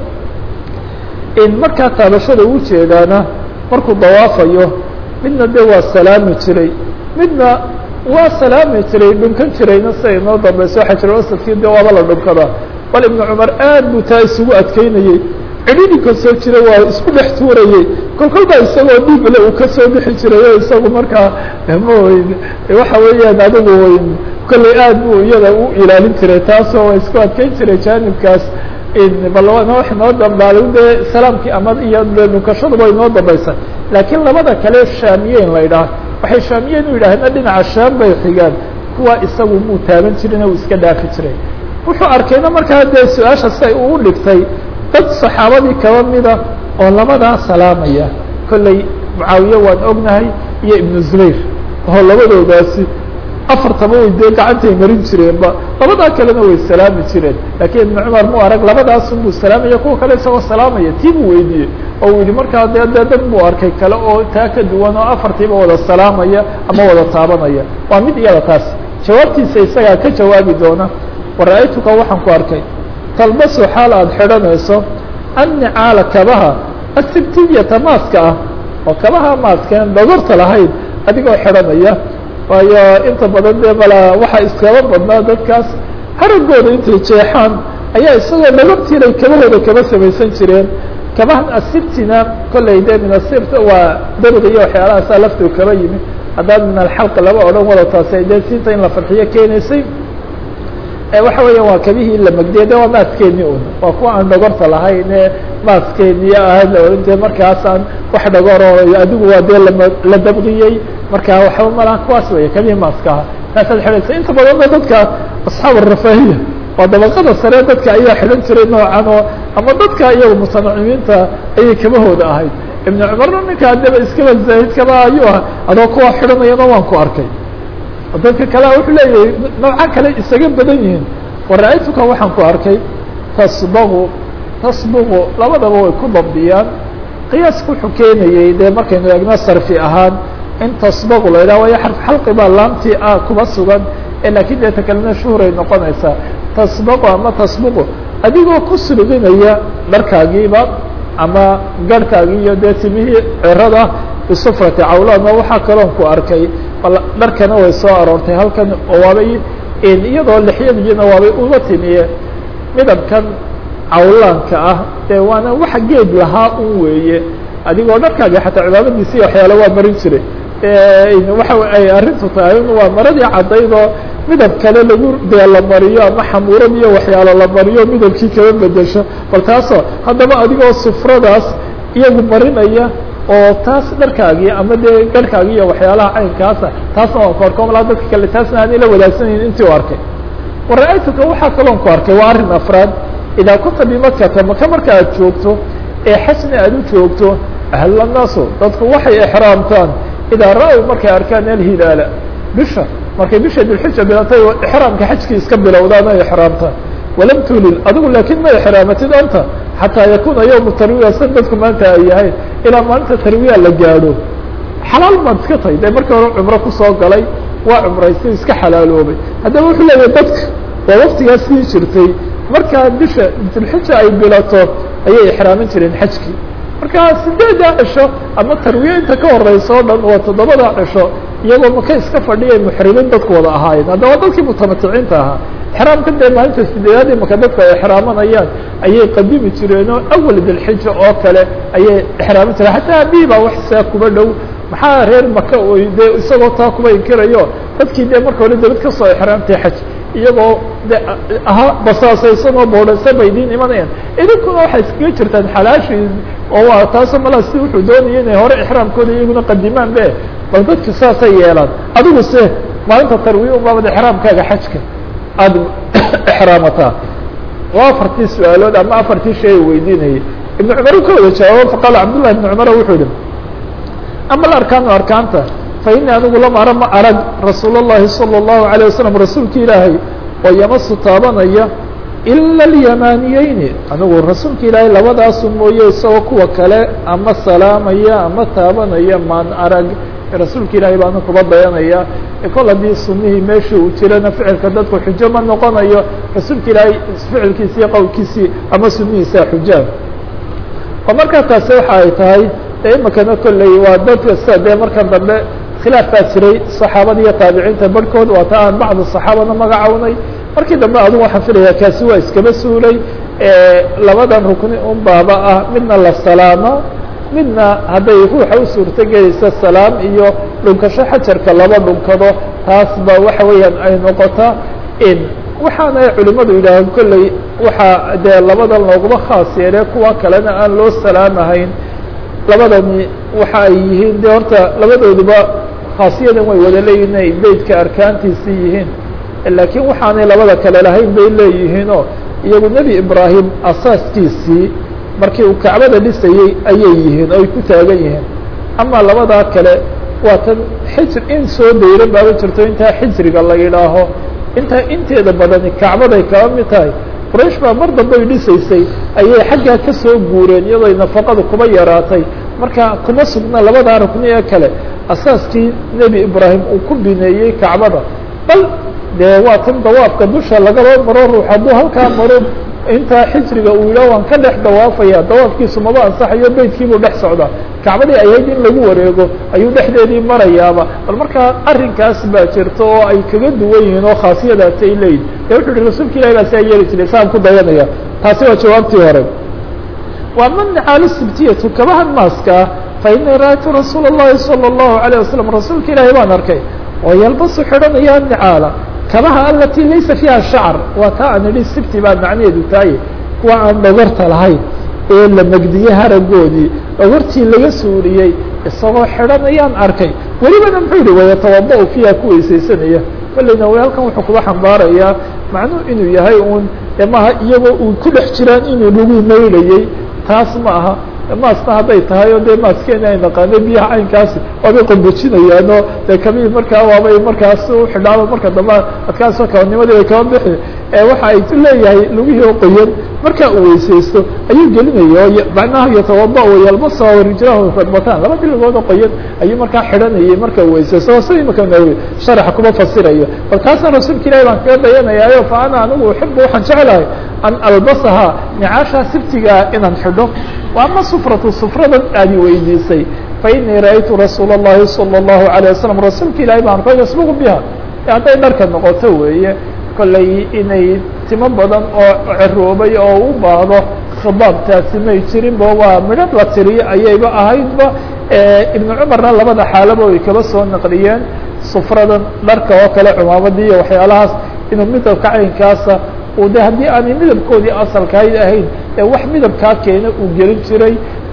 in markaa taabashada u jeedaana markuu dawaafayo midna de waa salaami jiray midna waa salaami jiray dhunkan jirayna sida inoo dambeyso xajaruasadkii de waaba la dhunkada bal ibnu cumar aad buu taa isugu adkeynayey cidhidhi kasoo jira waa isku dhex tuurayey kol kol baa isagoo dhiigle uu kasoo bixi jiray o isagu markaa maweyn waxa weeyaan adigu weyn kolley aad buu iyada u ilaalin jiray taasoo waa isku adkeyn jiray jaanibkaas bal wax inoo dambaaday de salaamkii ama iyo dhunkashaduba inoo dambaysa laakiin labada kale shaamiyeyn la ydhaah waxay shaamiyeyn u yidhaaheen dhinaca shaam bay xigaan kuwa isagu muu taaban jirin uu iska dhaafi jiray wuxuu arkayna markaa dee su-aasha si ay uu dhigtay dad saxaabadii kaba mida oo labadaa salaamaya kolley mucaawiye waan ognahay iyo ibnu zubayr oo labadoodaasi afartaba way dee gacantay marin jireenba labadaa kalena way salaami jireen laakiin ibnu cumar mu arag labadaasun buu salaamaya kuwa kale isagoo salaamaya tii buu weydiiyey oo uu yihi markaa dee dee dad buu arkay kale oo taa ka duwan oo afartiiba wada salaamaya ama wada taabanaya waa mid iyada taas jawaabtiisa isagaa ka jawaabi doona wara-aytuka waxaan ku arkay talbasu xaal aada xidhanayso annicaala kabaha asibtiyata maaska ah oo kabaha maaskeen dhogorta lahayd adigoo xidhanaya waayo inta badan dee mala waxaa iskaba badnaa dadkaas haragooda intay jeexaan ayaa isagoo dhogortiinay kabahooda kaba samaysan jireen kabahan asibtina kolley de min asibt waa dariga iyo waxyaalahaasa laftuu kaba yimi haddaan min alxalqi laba odhan wada taasay dee siinta in la farxiyo keenaysay waxa weeya waa kabihii la magdiye de waa maaskeeni un waa kuwa aan dhogorta lahayn ee maaskeeniyo ahayd la ohan jire markaasaan wax dhogoro adigu waa dee lama la dabqiyey marka waxba malaha kuwaas weya kabihii maaskaha taasaad xidhaysa inta badanna dadka asxaab arafaahiya waa dabaqada sare dadka ayaa xidhan jiray noocan oo ama dadka iyaga mutanacimiinta ayay kabahooda ahayd ibnu cumarna ninkaa deba iskaba zaahid kaba ayuu ah adoo kuwa xidhanayana waan ku arkay dadka kalea wuxuu leeyahay noocan kale isaga badan yihiin wara-aytuka waxaan ku arkay tasbagu tasbugu labadaba way ku dabdiyaan qiyaaska wuxuu keenayey dee markaynu eegno sarfi ahaan in tasbagu la yidhaha waayo xarf xalqi baa laamtii ah kuba sugan ee laakiin dee ta kalena shuhuray noqonaysaa tasbagu ama tasbugu adigoo ku sulginaya dharkaagiiba ama garhkaagii iyo dee timihii cirada bisufrati cawlaana waxaa kaloon ku arkay dharkana way soo aroortay halkan oo waabay iyadoo lixyadiina waabay uga timiye midabkan cawlaanka ah dee waana waxa geed lahaa un weeye adigoo dharkaaga xataa cibaadadiisi waxyaale waa marin jiray waxa ay arrintu tahay waa maradii caddaydoo midab kale lagu dee la mariyo ama xamuurad iyo waxyaalo la mariyo midabkii kaba bedesho bal taasoo haddaba adigoo sufradaas iyagu marinaya oo taas dharkaagii ama dee garhkaagii iyo waxyaalaha caynkaasa taasna waan ku arko malaa dadka kale taasna aan ila wadaagsanaynin intii u arkay wara-aytuka waxaa kaloon ku arkay waa arrin afraad idaa kunta bimakata maka marka aad joogto ee xajna aad u joogto ahlanaasu dadku waxay exraamtaan idaa ra-w markay arkaan alhilaala bisha markay bisha dilxija bilatay exraamka xajkii iska bilowdaan ay exraamtaan walam tulil adigu laakiin ma exraamatid anta xataa yakuna yowmu tarwiya san dadku maanta ay yahay ilaa maalinta tarwiya la gaadho xalaal maad iska tahay dee markii hore cumro kusoo galay waa cumraystay iska xalaaloobay haddaba wuxuu leeyahay dadka waa waktigaas sii jirtay markaa bisha dilxija ay bilato ayay exraamin jireen xajkii marka sideeddaa cisho ama tarwiye inta ka horeysa o dhan waa toddobada cisho iyagoo maka iska fadhiyay muxrimiin dadku wada ahaayeen haddaba dadkii mutamaticiinta ahaa exraamka dee maalinta sideedaad imaka dadku ay exraamanayaan ayay qadimi jireenoo awal dilxija oo kale ayay exraami jireen xataa abii baa wax saa kuba dhow maxaa reer maka oy dee isagoo taa kuba inkirayo dadkii dee marka hore dabad kasoo exraamtay xaj iyagoo de ahaa basaasaysan oo boodhansan bay idiin imanayaan idinkuna waxay iskaga jirtaan xalaashii oo waa taasoo malaa si wuxuu doonaya inay hore exraamkooda iyaguna qadimaan be bal dadku saasay yeelaan adigu se maalinta tarwiya ubaabad exraamkaaga xajka aada exraamataa waa afartii su-aalood ama afartii shay weydiinayay ibnu cumar u ka wada jawaabo faqaala cabdullahi ibnu cumar wuxuu yihi ama alarkaanu arkaanta fa ini anigu lam ara ma arag rasuul اllahi salى الlahu عalيه wasalam rasuulki ilaahay oo yamasu taabanaya ila اlyamaniyeyni anigu rasuulka ilaahay labadaasu mooye isagoo kuwa kale ama salaamaya ama taabanaya maan arag rasuulka ilaahay baana kuba dayanaya kol haddii sunihii meeshii uu jirana ficilka dadku xujo ma noqonayo rasuulka ilaahay ficilkiisi iyo qowlkiisii ama sunihiisa xujaa oo markaa taasi waxa ay tahay de imakana kolley waa dadka sida dee marka dambe khilaaf baa jiray saxaabada iyo taabiciinta barhkood waa ta aan bacdu saxaabana magacownay markii dambe adigu waxaan filaya kaasi waa iskaba suulay labadan rukni un baaba ah midna la salaamo midna hadday ruuxa u suurto gelaysa salaam iyo dhunkasho xajarka laba dhunkado taas ba waxa weeyaan ay noqota in waxaana culimadu yidhaahaan kolley waxaa dee labadan looguma khaas yeele kuwa kalena aan loo salaamahayn labadani waxa ay yihiin de horta labadooduba khaasiyadan way wada leeyihin inay beytka arkaantiisii yihiin laakiin waxaanay labada kale lahayn bay leeyihiinoo iyagu nebi ibraahim asaaskiisii markii uu kacbada dhisayey ayay yihiin oo ay ku taagan yihiin ama labadaa kale waa tan xijr in soo dayran baaba jirto intaa xijriga la yidhaaho intaa inteeda badani kacbaday kaba mid tahay quraysh baa mar dambe ay dhisaysay ayay xaggaa ka soo guureen iyadoo nafaqada kuba yaraatay marka kuma sugna labadaa rukni ee kale asaaskii nebi ibraahim uu ku bineeyey kacbada bal dee waa tan dawaafka dusha lagaba maro ruux hadduu halkaa maro intaa xijriga uu yidhah waan ka dhex dawaafaya dawaafkiisu maba ansaxayo beydkiibuu dhex socdaa kacbadii ayayd in lagu wareego ayuu dhexdeedii marayaaba bal markaa arrinkaas baa jirta oo ay kaga duwan yihiin oo khaasiyadaasi ay leeyihin de wuxu uhi rasuulka ilahi baa saa yeeli jiray saan ku dayanaya taasi waa jawaabtii hore waa mancalu sibtiyatu kabahan maaskaa fa inii ra'aytu rasuula الlahi salى الlahu عalيه wasalam rasuulka ilaahi baan arkay oo yalbasu xidhanaya nicaala kabaha alati laysa fiiha shacr waa taa aan idhi sibti baa macnaheedu tahay kuwa aan dhogorta lahayn ee la megdiyey haragoodii dhogortii laga suuriyey isagoo xidhanayaan arkay welibana muxuu yihi wayatawada- fiiha ku weysaysanaya kolleyna w halkan wuxuu kuba xambaarayaa macnuhu inuu yahay uun de maaha iyagoo uu ku dhex jiraan inuu lagu maydhayey taas ma aha maasna hadday tahay oo dee maaskeena ay naqaano biyaha caynkaasi waabay qombojinayaanoo dee kabii markaa waabay markaas uxidhaaba marka dambe adkaasoo kabanimadii bay kaba bixi waxa ay leeyahay lugihii oo qoyan markaa uu weysaysto ayuu gelinaya oo macnaha yatawada yalbasa rijlahu radbataan laba biligoodoo qoyan ayuu markaa xidhanayay marka uu weysaysto oo sida imaka nawi sharaxa kuma fasirayo bal taasna rasuulka ilahi baan kaga dayanayaayo fa ana anigu uxibu waxaan jeclahay an albasaha nicaashaa sibtigaa inaan xidho ama sufratu sufradan aadi weydiisay fainii ra'aytu rasuula الlahi salى الlahu عalيه wasalam rasuulka ilahi baan arkay yasbuqu biha hadday dharka noqoto weeye kollay inay timo badan oo ceroobay oo u baahdo khidaabtaasi may jirinba waa midhad la tiriyo ayayba ahaydba ibnu cumarna labada xaalaba way kaba soo naqliyeen sufradan dharka oo kale cumaamadii iyo waxyaalahaas inuu midabka caynkaasa de haddii aanay midabkoodii asalkayd ahayn ee wax midabkaa keena uu gelin jiray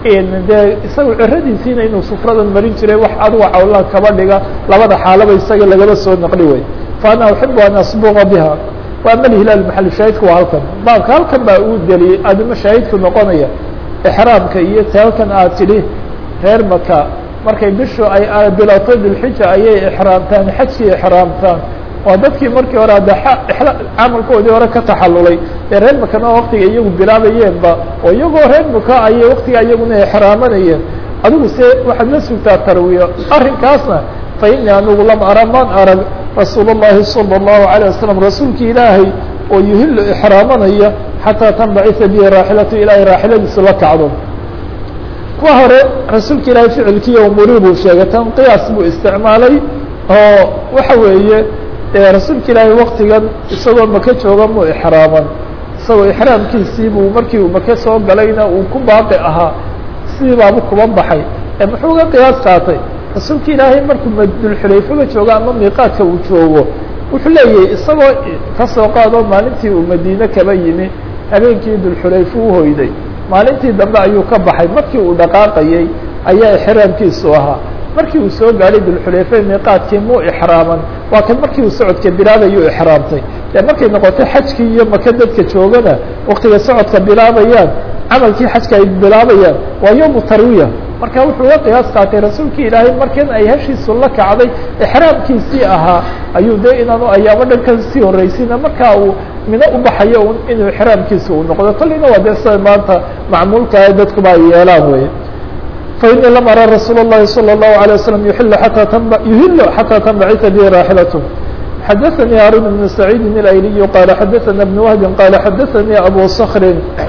dee isaga ciradiisiina inuu sufradan marin jiray wax aduga cawlaa kaba dhiga labada xaalaba isaga lagaba soo naqli way fa ana uxibu an asbuqa biha wa ama alhilaal maxal shaahidku waa halkan baabka halkan baa uu deliyey adima shaahidku noqonaya exraamka iyo te halkan aad tidhi reer maka markay bishu ay bilato dilxija ayay exraamtaan xajkii exraamtaan waa dadkii markii hore adde camalkoodii hore ka taxallulay ee reer makana waktiga iyagu bilaabayeenba oo iyagoo reer maka ayay waktiga iyaguna exraamanayeen adigu se waxaad la sugtaa tarwiyo arrinkaasna fa inii anigu lam ara maan arag rasuul الlahi salى الlahu عalيه wasalam rasuulki ilaahay oo yuhilu exraamanaya xataa tanbacisa bihi raaxilatu ilaahay raaxiladiisu la kacdo kuwa hore rasuulka ilaahay ficilkiiyo umurii buu sheegay tan qiyaas buu isticmaalay oo waxa weeye rasuulka ilaahay waktigan isagoo maka jooga mu exraaman isagoo ixraamkiisii buu markii uu maka soo galayna uu ku baaqi ahaa sidii baabu kuba baxay ee muxuu uga qiyaas qaatay rasuulka ilaahay markuu dulxulayfaba joogo ama miiqaadka uu joogo wuxuu leeyahay isagoo kasoo qaado maalintii uu madiine kaba yimi habeenkii dulxulayfa u hoyday maalintii dambe ayuu ka baxay markii uu dhaqaaqayey ayaa ixraamkiisu ahaa markii uu soo gaadhay dulxulayfe miiqaadkii muu ixraaman waa kan markii uu socodka bilaabayuu ixraamtay dee markay noqotay xajkii iyo maka dadka joogana waktiga socodka bilaabayaan camalkii xajka ay bilaabayaan waa yowmu tarwiya marka wuxuu uga qiyaas qaatay rasuulkii ilaahay markan ay heshiisu la kacday ixraamkiisii ahaa ayuu dee inaanu ayaamo dhan ka sii horreysayna markaa uu mino u baxayo inuu ixraamkiisa uu noqdo kolleyna waa dee sida maanta macmuulkaa dadkuba ay yeelaan weye fainii lam ara rasuul الlahi salى الlahu عalيه waslم yuhil atىa tn yuhil xatىa tanbacita bi raaxilat xadaثnii haarun بn saciidi اlayliy qaala xadaثana بn wahbi qaala xadaثanii abu skri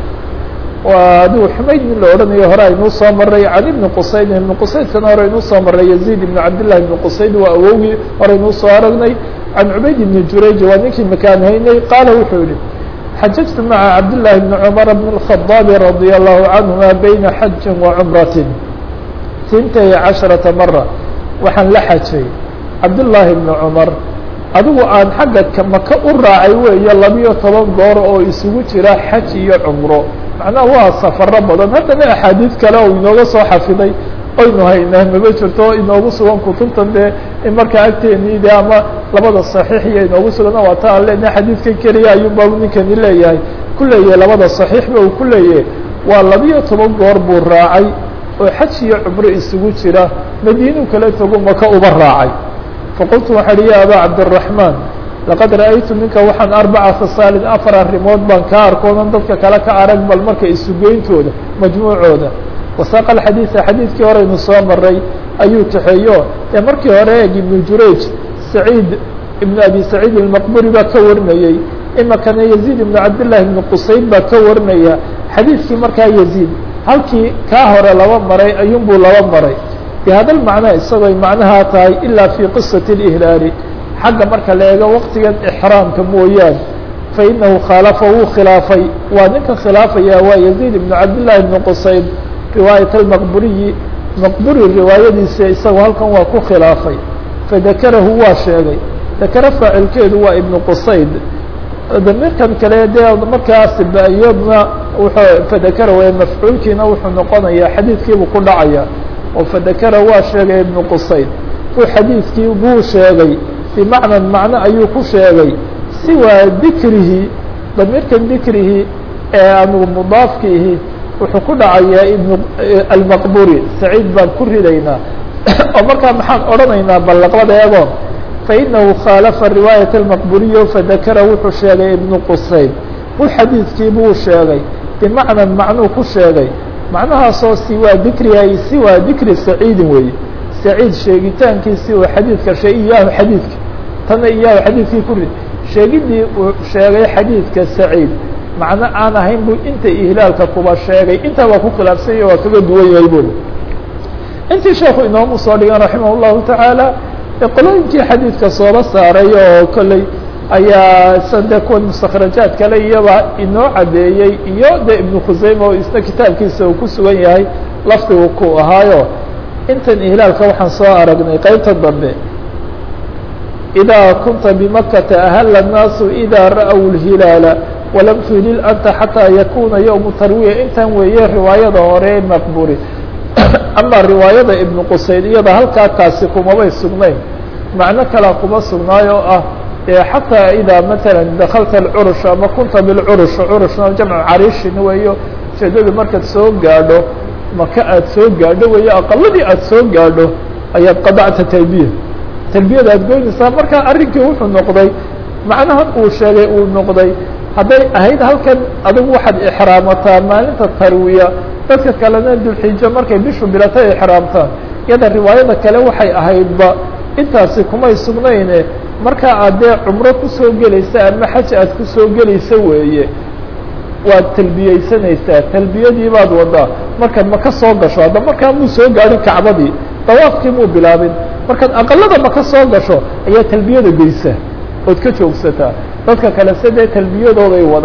waa adigu xumayd nin la odhanayo hore aynuu soo maray can ibni qusayd ibni qusaydkana hore aynuu soo maray yaziid ibn cabdillahi ibni qusayd waa awowgii hore aynuu soo aragnay can cubayd ibni jurayj waa ninkii makaan haynay qaala wuxuu yihi xajajtu maca cabdillahi bni cumar bn الkhadaabi radي allahu canهuma bayna xaji wa cumrati tintay casharata mara waxaan la xajay cabdullaahi bni cumar adigu aan xagga maka u raacay weeye labiyo toban goor oo isugu jira xaj iyo cumro macnaha waa safaro badan haddana axaadiid kale oo inooga soo xafiday oynu haynaa maba jirto inoogu sugan kutubtan dee in markaa agteenii de ama labada saxiix iyo inoogu sugana waa ta aan lena xadiidkan keliya ayuunba ninkani leeyahay ku leeyahay labada saxiixba uu ku leeyahay waa labiyo toban goor buu raacay oo xaj iyo cumro isugu jira madiinuu kala tago maka uba raacay faqultu waxaa hi ya abaa cabdالraحmaan laqad ra'aytu minka waxaan arbaca khasaalin afar arrimood baan kaa arkoonan dadka kale ka arag bal marka isugeyntooda majmuucooda wasaaqa alxadiida xadiidkii horeynu soo maray ayuu kaxeeyo ee markii hore eeg ibnu jurayj saciid ibnu abi saciid ilmaqburi baa ka warinayey imakana yaziid ibnu cabdillahi ibnu qusayd baa ka warinaya xadiidkii markaa yaziid halkii kaa hore laba maray ayuunbuu laba maray bihada lmacnaa isagooy macnahaa tahay ilaa fii qisati اlihlaali xagga marka la eego waqtigan ixraamka mooyaane fainahu khaalafa wuu khilaafay waa ninka khilaafaya waa yaziid ibnu cabdillahi ibnu qusayd riwaayat almaqburiyi maqburi riwaayadiisa isagu halkan waa ku khilaafay fadakarahu waa sheegay dakara faacilkeedu waa ibnu qusayd damirkan kale dee markaas iyadna wuxuu fadakara w mafcuulkiina wuxuu noqonayaa xadiidkiibuu ku dhacaya oo fadakara waa sheegay ibnu qusayd uu xadiidkii buu sheegay bimacnan macno ayuu ku sheegay siwaa dikrihi damirkan dikrihi ee anugu mudaafkiihi wuxuu ku dhacayaa ibn almaqburi saciid baan ku ridaynaa oo markaa maxaan odhanaynaa ballaqbada eego fainahu khaalafa riwaayat almaqburiyo fadakara wuxuu sheegay ibnu qusayd hu xadiidkii buu sheegay bimacnan macnuu ku sheegay macnahaasoo siwaa dikriha siwaa dikri saciidin weeye saciid sheegitaankiisii uu xadiidka shee iyaahu xadiidka tana iyaahu xadiidkii ku rid sheegidii uu sheegay xadiidka saciid macno aan ahayn buu inta ihlaalka kuba sheegay intaa waa ku khilaafsanya waa kaga duwan yahay buri intii sheekhu inoomu soo dhigan raximah اllahu tacaala qolooyinkii xadiidka sooba saaray oo kolley ayaa sade kuwan mustakrajaad kale iyaba inoo cadeeyey iyo de ibnu khuseyme oo isna kitaabkiisa uu ku sugan yahay lafdigu ku ahaayo intan ihlaalka waxaan soo aragnay qeybta dambe إdaa kunta bimakata ahla الnaasu إida ra'w الhilaala walam tuhilil anta xataa yakuna yowmu tarwiya intan weeye riwaayada hore maqburi ama riwaayada ibnu qusayd iyada halkaa taasi kumabay sugnayn macno kalea kuma sugnaay oo ah xataa idaa matala dakalta اcurush ama kunta bilcurush curushna jamcu carishin weeyo ujeedadu markaad soo gaadho maka aad soo gaadho weeye aqaladii aad soo gaadho ayaad qadacta talbiya talbiyada aad goynaysaa markaa arrinkii wuxuu noqday macnahan uu sheegay uu noqday hadday ahayd halkan adigu waxaad ixraamataa maalinta tarwiya dadka kalena dulxijo markay bishu bilato ixraamtaan iyada riwaayada kale waxay ahaydba intaasi kumay sugnayne markaa aad dee cumro kusoo gelaysa ama xaj aad kusoo gelaysa weeye waad talbiyeysanaysaa talbiyadii baad wadaa markaad maka soo gasho hadda markaa muu soo gaadhin kacbadii dawaafkii muu bilaabin markaad aqalada maka soo gasho ayaa talbiyada geysa ood ka joogsataa dadka kale se dee talbiyadooday wadaan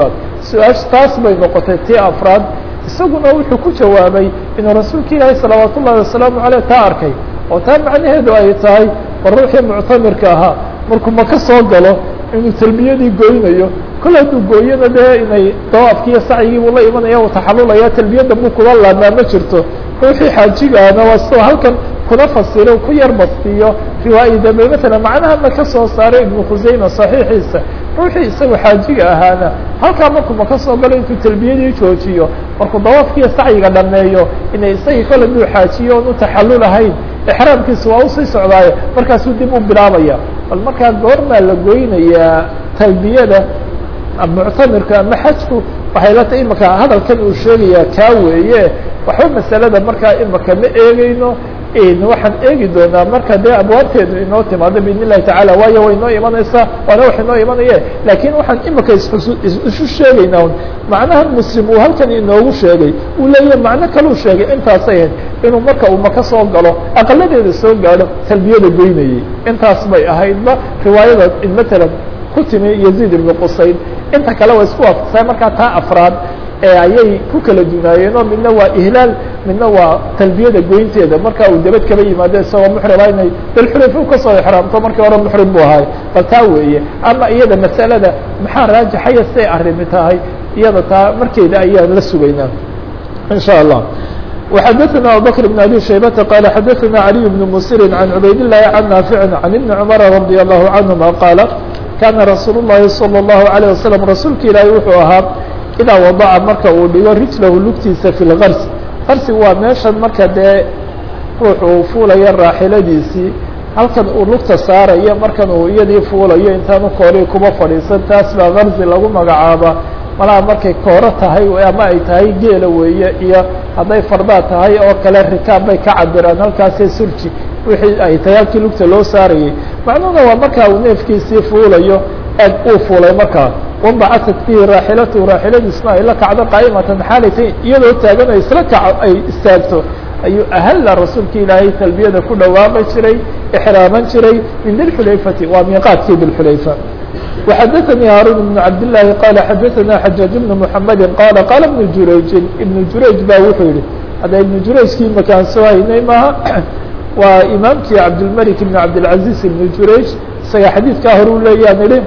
su-aash taas bay noqotay tii afraad isaguna wuxuu ku jawaabay inuu rasuulka ilaahi salawaat ullahi wasalaamu aleyh taa arkay oo taa macnaheedu ay tahay war ruuxii muctamirka ahaa markuu maka soo galo inuu talbiyadii goynayo kol hadduu gooyana dee inay dawaafki iyo sacyigii buu la imanaya uu taxalulaya talbiyadda buu kula laamaa ma jirto ruuxii xaajigaana waa sidoo halkan kuna fasiro ku yar bastiyo riwaayi dambe matalan macnahana ka soo saaray ibnu khusayma saxiixiisa ruuxii isagu xaajiga ahaana halkaa markuu maka soo galo intuu talbiyadii joojiyo markuu dawaafkiiyo sacyiga dhameeyo inay isagii kol hadduu xaajiyo oon u taxallul ahayn exraamkiisa waa usii socdaaye markaasuu dib u bilaabaya bal markaa goormaa la goynayaa talbiyada muctamirka ama xajku waxay la tahay imaka hadalkan uu sheegayaa kaa weeye waxba masalada markaa imaka ma eegeyno waxaan eegi doonaa marka dee abwaabteedu inoo timaado biidn illahi tacala waayo way inoo imanaysaa waana wax inoo imanaye lakin waxaan imika isu isu sheegaynaa un macnaha muslim uu halkan inoogu sheegay uu leeyahay macno kaluu sheegay intaasay ahayd inuu marka uu maka soo galo aqaladeeda soo gaadho talbiyada goynayay intaas bay ahaydba riwaayada matalan ku timi yaziid ibnu qusayn inta kale waa isku waafaqsay markaa taa afraad ee ayay ku kala dunaayeen oo midna waa ihlaal midna waa talbiyada goynteeda marka uu dabad kaba yimaado isagoo muxrima inay dalxulayfa u kasoo exraamto markii hore muxrim buu ahay bal taa weeye ama iyada masalada maxaa raajixaya siday arrimi tahay iyada taa markeeda ayaan la sugaynaa in shاء allah وxadثna abubكر بن abي شhaybةa qال xadثna علي بن msir عan cubayd الlahi عan ناafiع عan iبn cmر رadي الlahu عanهuma qاala kana rasuul الlahi صلى الlahu عalيه waسلم rasuulka ilaahi wuxuu ahaa idaa wadaca marka uu dhigo rijlahu lugtiisa fi lgars garsi waa meeshan marka dee ruux uu fuulayo raaxiladiisii halkan uu lugta saarayo markan uu iyadii fuulayo intaanu koori kuba fadhiisan taas baa garsi lagu magacaaba malaha markay kooro tahay ama ay tahay geela weeye iyo hadday fardaa tahay oo kale rikaab bay ka cabiraan halkaasee surji wixii ay tahay halkii lugta loo saarayay macnuhuna waa markaa uu neefkiisii fuulayo eeg uu fuulay markaa wambacasat fihi raaxilatu raaxiladiisna ay la kacdo qaa'imatan xaalaytay iyadoo taagan ay isla kaco ay istaagto ayuu ahalla rasuulka ilaahay talbiyada ku dhawaaqi jiray exraaman jiray min dilxulayfati waa miiqaadkii dilxulayfa وxadثnي hاrون بن cabd للahi qال xadثna xajاaج بن محamedi qال qاla بن jurayجin iبن jurayج ba wuxuu yihi hadda iبن jurayجkii makaan soo haynay maaha waa imaamkii cabdالmلك بن cabdالعaزيز iبن jurayج isaga xadiidkaa hore u leeyaan ihi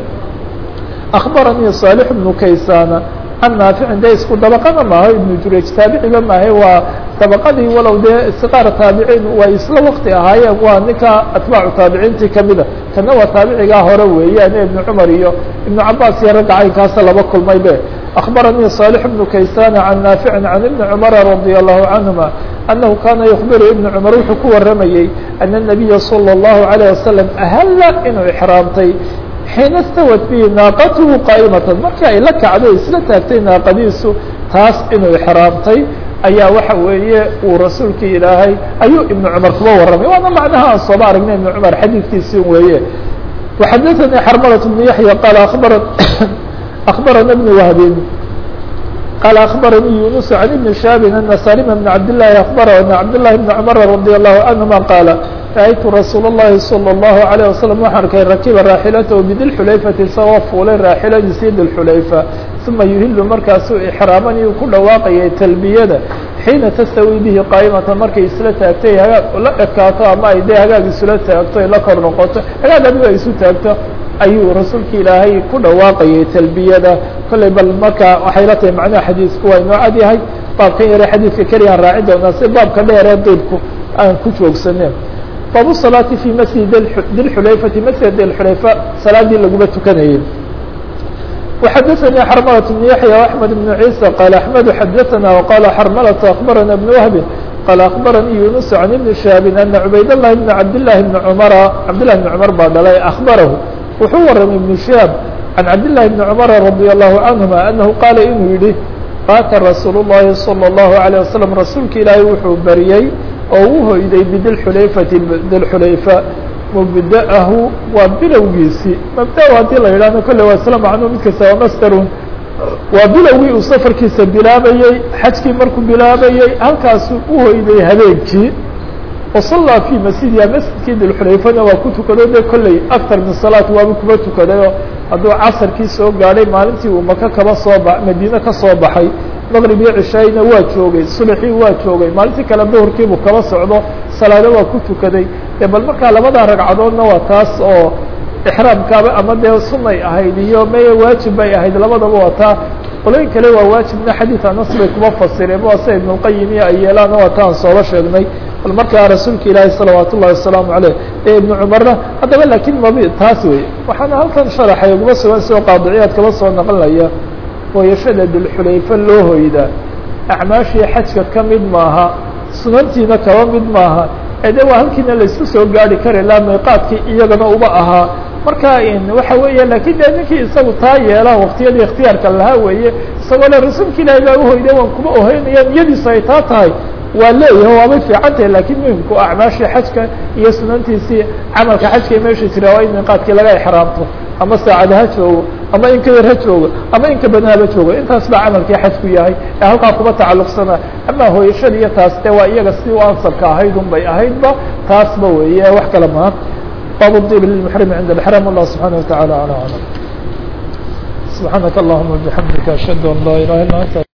أخbaranii صاaلح بن kaysاna can naaficin dee isku dabaqana maaho iبن jurayج taabiciba maahe waa dabaqadii walow dee sqaar taabiciin way isla wakti ahaayeen waa ninka atbaacu taabiciintii kamida kana waa taabicigaa hore weeyaan iبn cmar iyo iبn cabaas iyo ragga caynkaasa laba kulmay be أخbaranii صاaلح بن kaysاna can naafici can iبn cmr radي الlahu canهuma أnahu kana yخbiru iبn cmar wuxuu ku waramayey أن النabiya slى الlahu عalيه wasaلم ahla inuu exraamtay xiina stawad bihi naaqatuhu qaa'imatan markii ay la kacday isla taagtay naaqadiisu taas inuu exraamtay ayaa waxa weeye uu rasuulkii ilaahay ayuu ibnu cumar kuba warramay waana macnaha aan sooba aragnay ibnu cumar xadiidkiisi weeye waxadaثanii xarmalat bnu yaxya qaala abara akbarana ibn wahbin qaala akbaranii yunus can ibni shaabin ana salima bn cabd llahi akbara ana cabd llahi bn cumar radi allahu canhuma qaala rأytu rasuul الlahi slى الlahu عalيه waslم waxaan arkay rakiba raaxilatahu bidilxulayfati isagoo fuulay raaxiladiisii dilxulayfa uma yuhilu markaasuu exraamanii ku dhawaaqayay talbiyada xiina tastawi bihi qaa'imatan markay isla taagtay hagaag la ekaato ama ay dee hagaag isula taagto ay la kor noqoto hagaag adigo ay isu taagto ayuu rasuulka ilaahay ku dhawaaqayay talbiyada kollay bal marka waxay la tahay macnaha xadiisku waa inoo cad yahay baabkan yare xadiidka keliyaan raaci doonaa si baabka dheeree diibku aan ku joogsanen bab الصلاaةi في masjid dilxulayfati masjid dilxulayfa salaadii laguma tukanayey وxadثnي xrmلة بن yaحyى وأحmed بن عيسى qال أحmed xadثna وqال xrmلة أخbarana بن وهb qال أخbarnii يuنس عن iبن شhهاب أن عubayd اللhi بن cabd للhi بن cmر cabd للhi بن cmر baa dhalay أخbarhu wuxuu waramay iبن شhهاب عن cabd للhi بن cmر رضي الله عنهma أنه qaala inuu yihi qaata rasuul الlahi صلى الله عليه وسلم rasuulka ilaahay wuxuu baryey oo u hoyday bidilxulayfati dilxulayfa mubda'ahu waa bilowgiisii mabda haddii la yidhahdo kolle waa isla macnuu mid kasta waa mastarun waa bilowgii uu safarkiisa bilaabayey xajkii markuu bilaabayey halkaasuu u hoyday habeenkii wasallaa fii masjidiha masjidkii dilxulayfana waa ku tukado de kolley aktar min salaat waaba kuma tukadayoo hadduu casarkii soo gaadhay maalintii uu maka kaba soo ba madiine ka soo baxay maqrib iyo cishayna waa joogay subaxii waa joogay maalintii kale duhurkiibuu kaba socdo salaado waa ku tukaday de bal markaa labada ragcadoodna waa taas oo ixraamkaaba ama dee sunay ahayd iyo meye waajib bay ahayd labadaba waa taa qoloyin kale waa waajibna xadiid anas bay kuma fasireen waa sida ibnulqayim iyo ay yeelaana waa taan sooba sheegnay bal markaa rasuulka ilaahi salawaat ullahi wasalaamu caleyh ee ibnu cumarna haddaba laakiin mabi taas wey waxaana halkan sharaxay uguma sugan soo qaadiciyaad kaba soo naqlinaya hooyashada dulxulayfa loo hoydaa acmaashii xajka ka mid maaha sunantiina kaba mid maaha ee de waa halkiina laisku soo gaari kari laa miiqaadkii iyagana uba ahaa marka waxa weeye lakin de ninkii isagu taa yeela waktiyadii ikhtiyaarka lahaa weeye isagoo le rasuulka ilaahi baa uhoyday waan kuma oheynaya niyadiisu ay taa tahay waa leeyahay waabay fiican tahay lakin muhimku acmaashii xajka iyo sunantiisii camalka xajka meesha jira waa in miiqaadkii laga exraamto ama saacada ha joogo ama in ka yar ha joogo ama in ka badan haba joogo intaas baa camalkii xajku yahay ee halkaa kuma tacalluqsana ama hooyashada iyo taas de waa iyaga si u ansabka ahayd un bay ahaydba taasba weeye wax kale maha bab الdib lلمحرم عند الحرام والله سبحانه وتعالى على أعلم سبحانك اللهم وبحمدك أشهد أن لا إله إلا أنت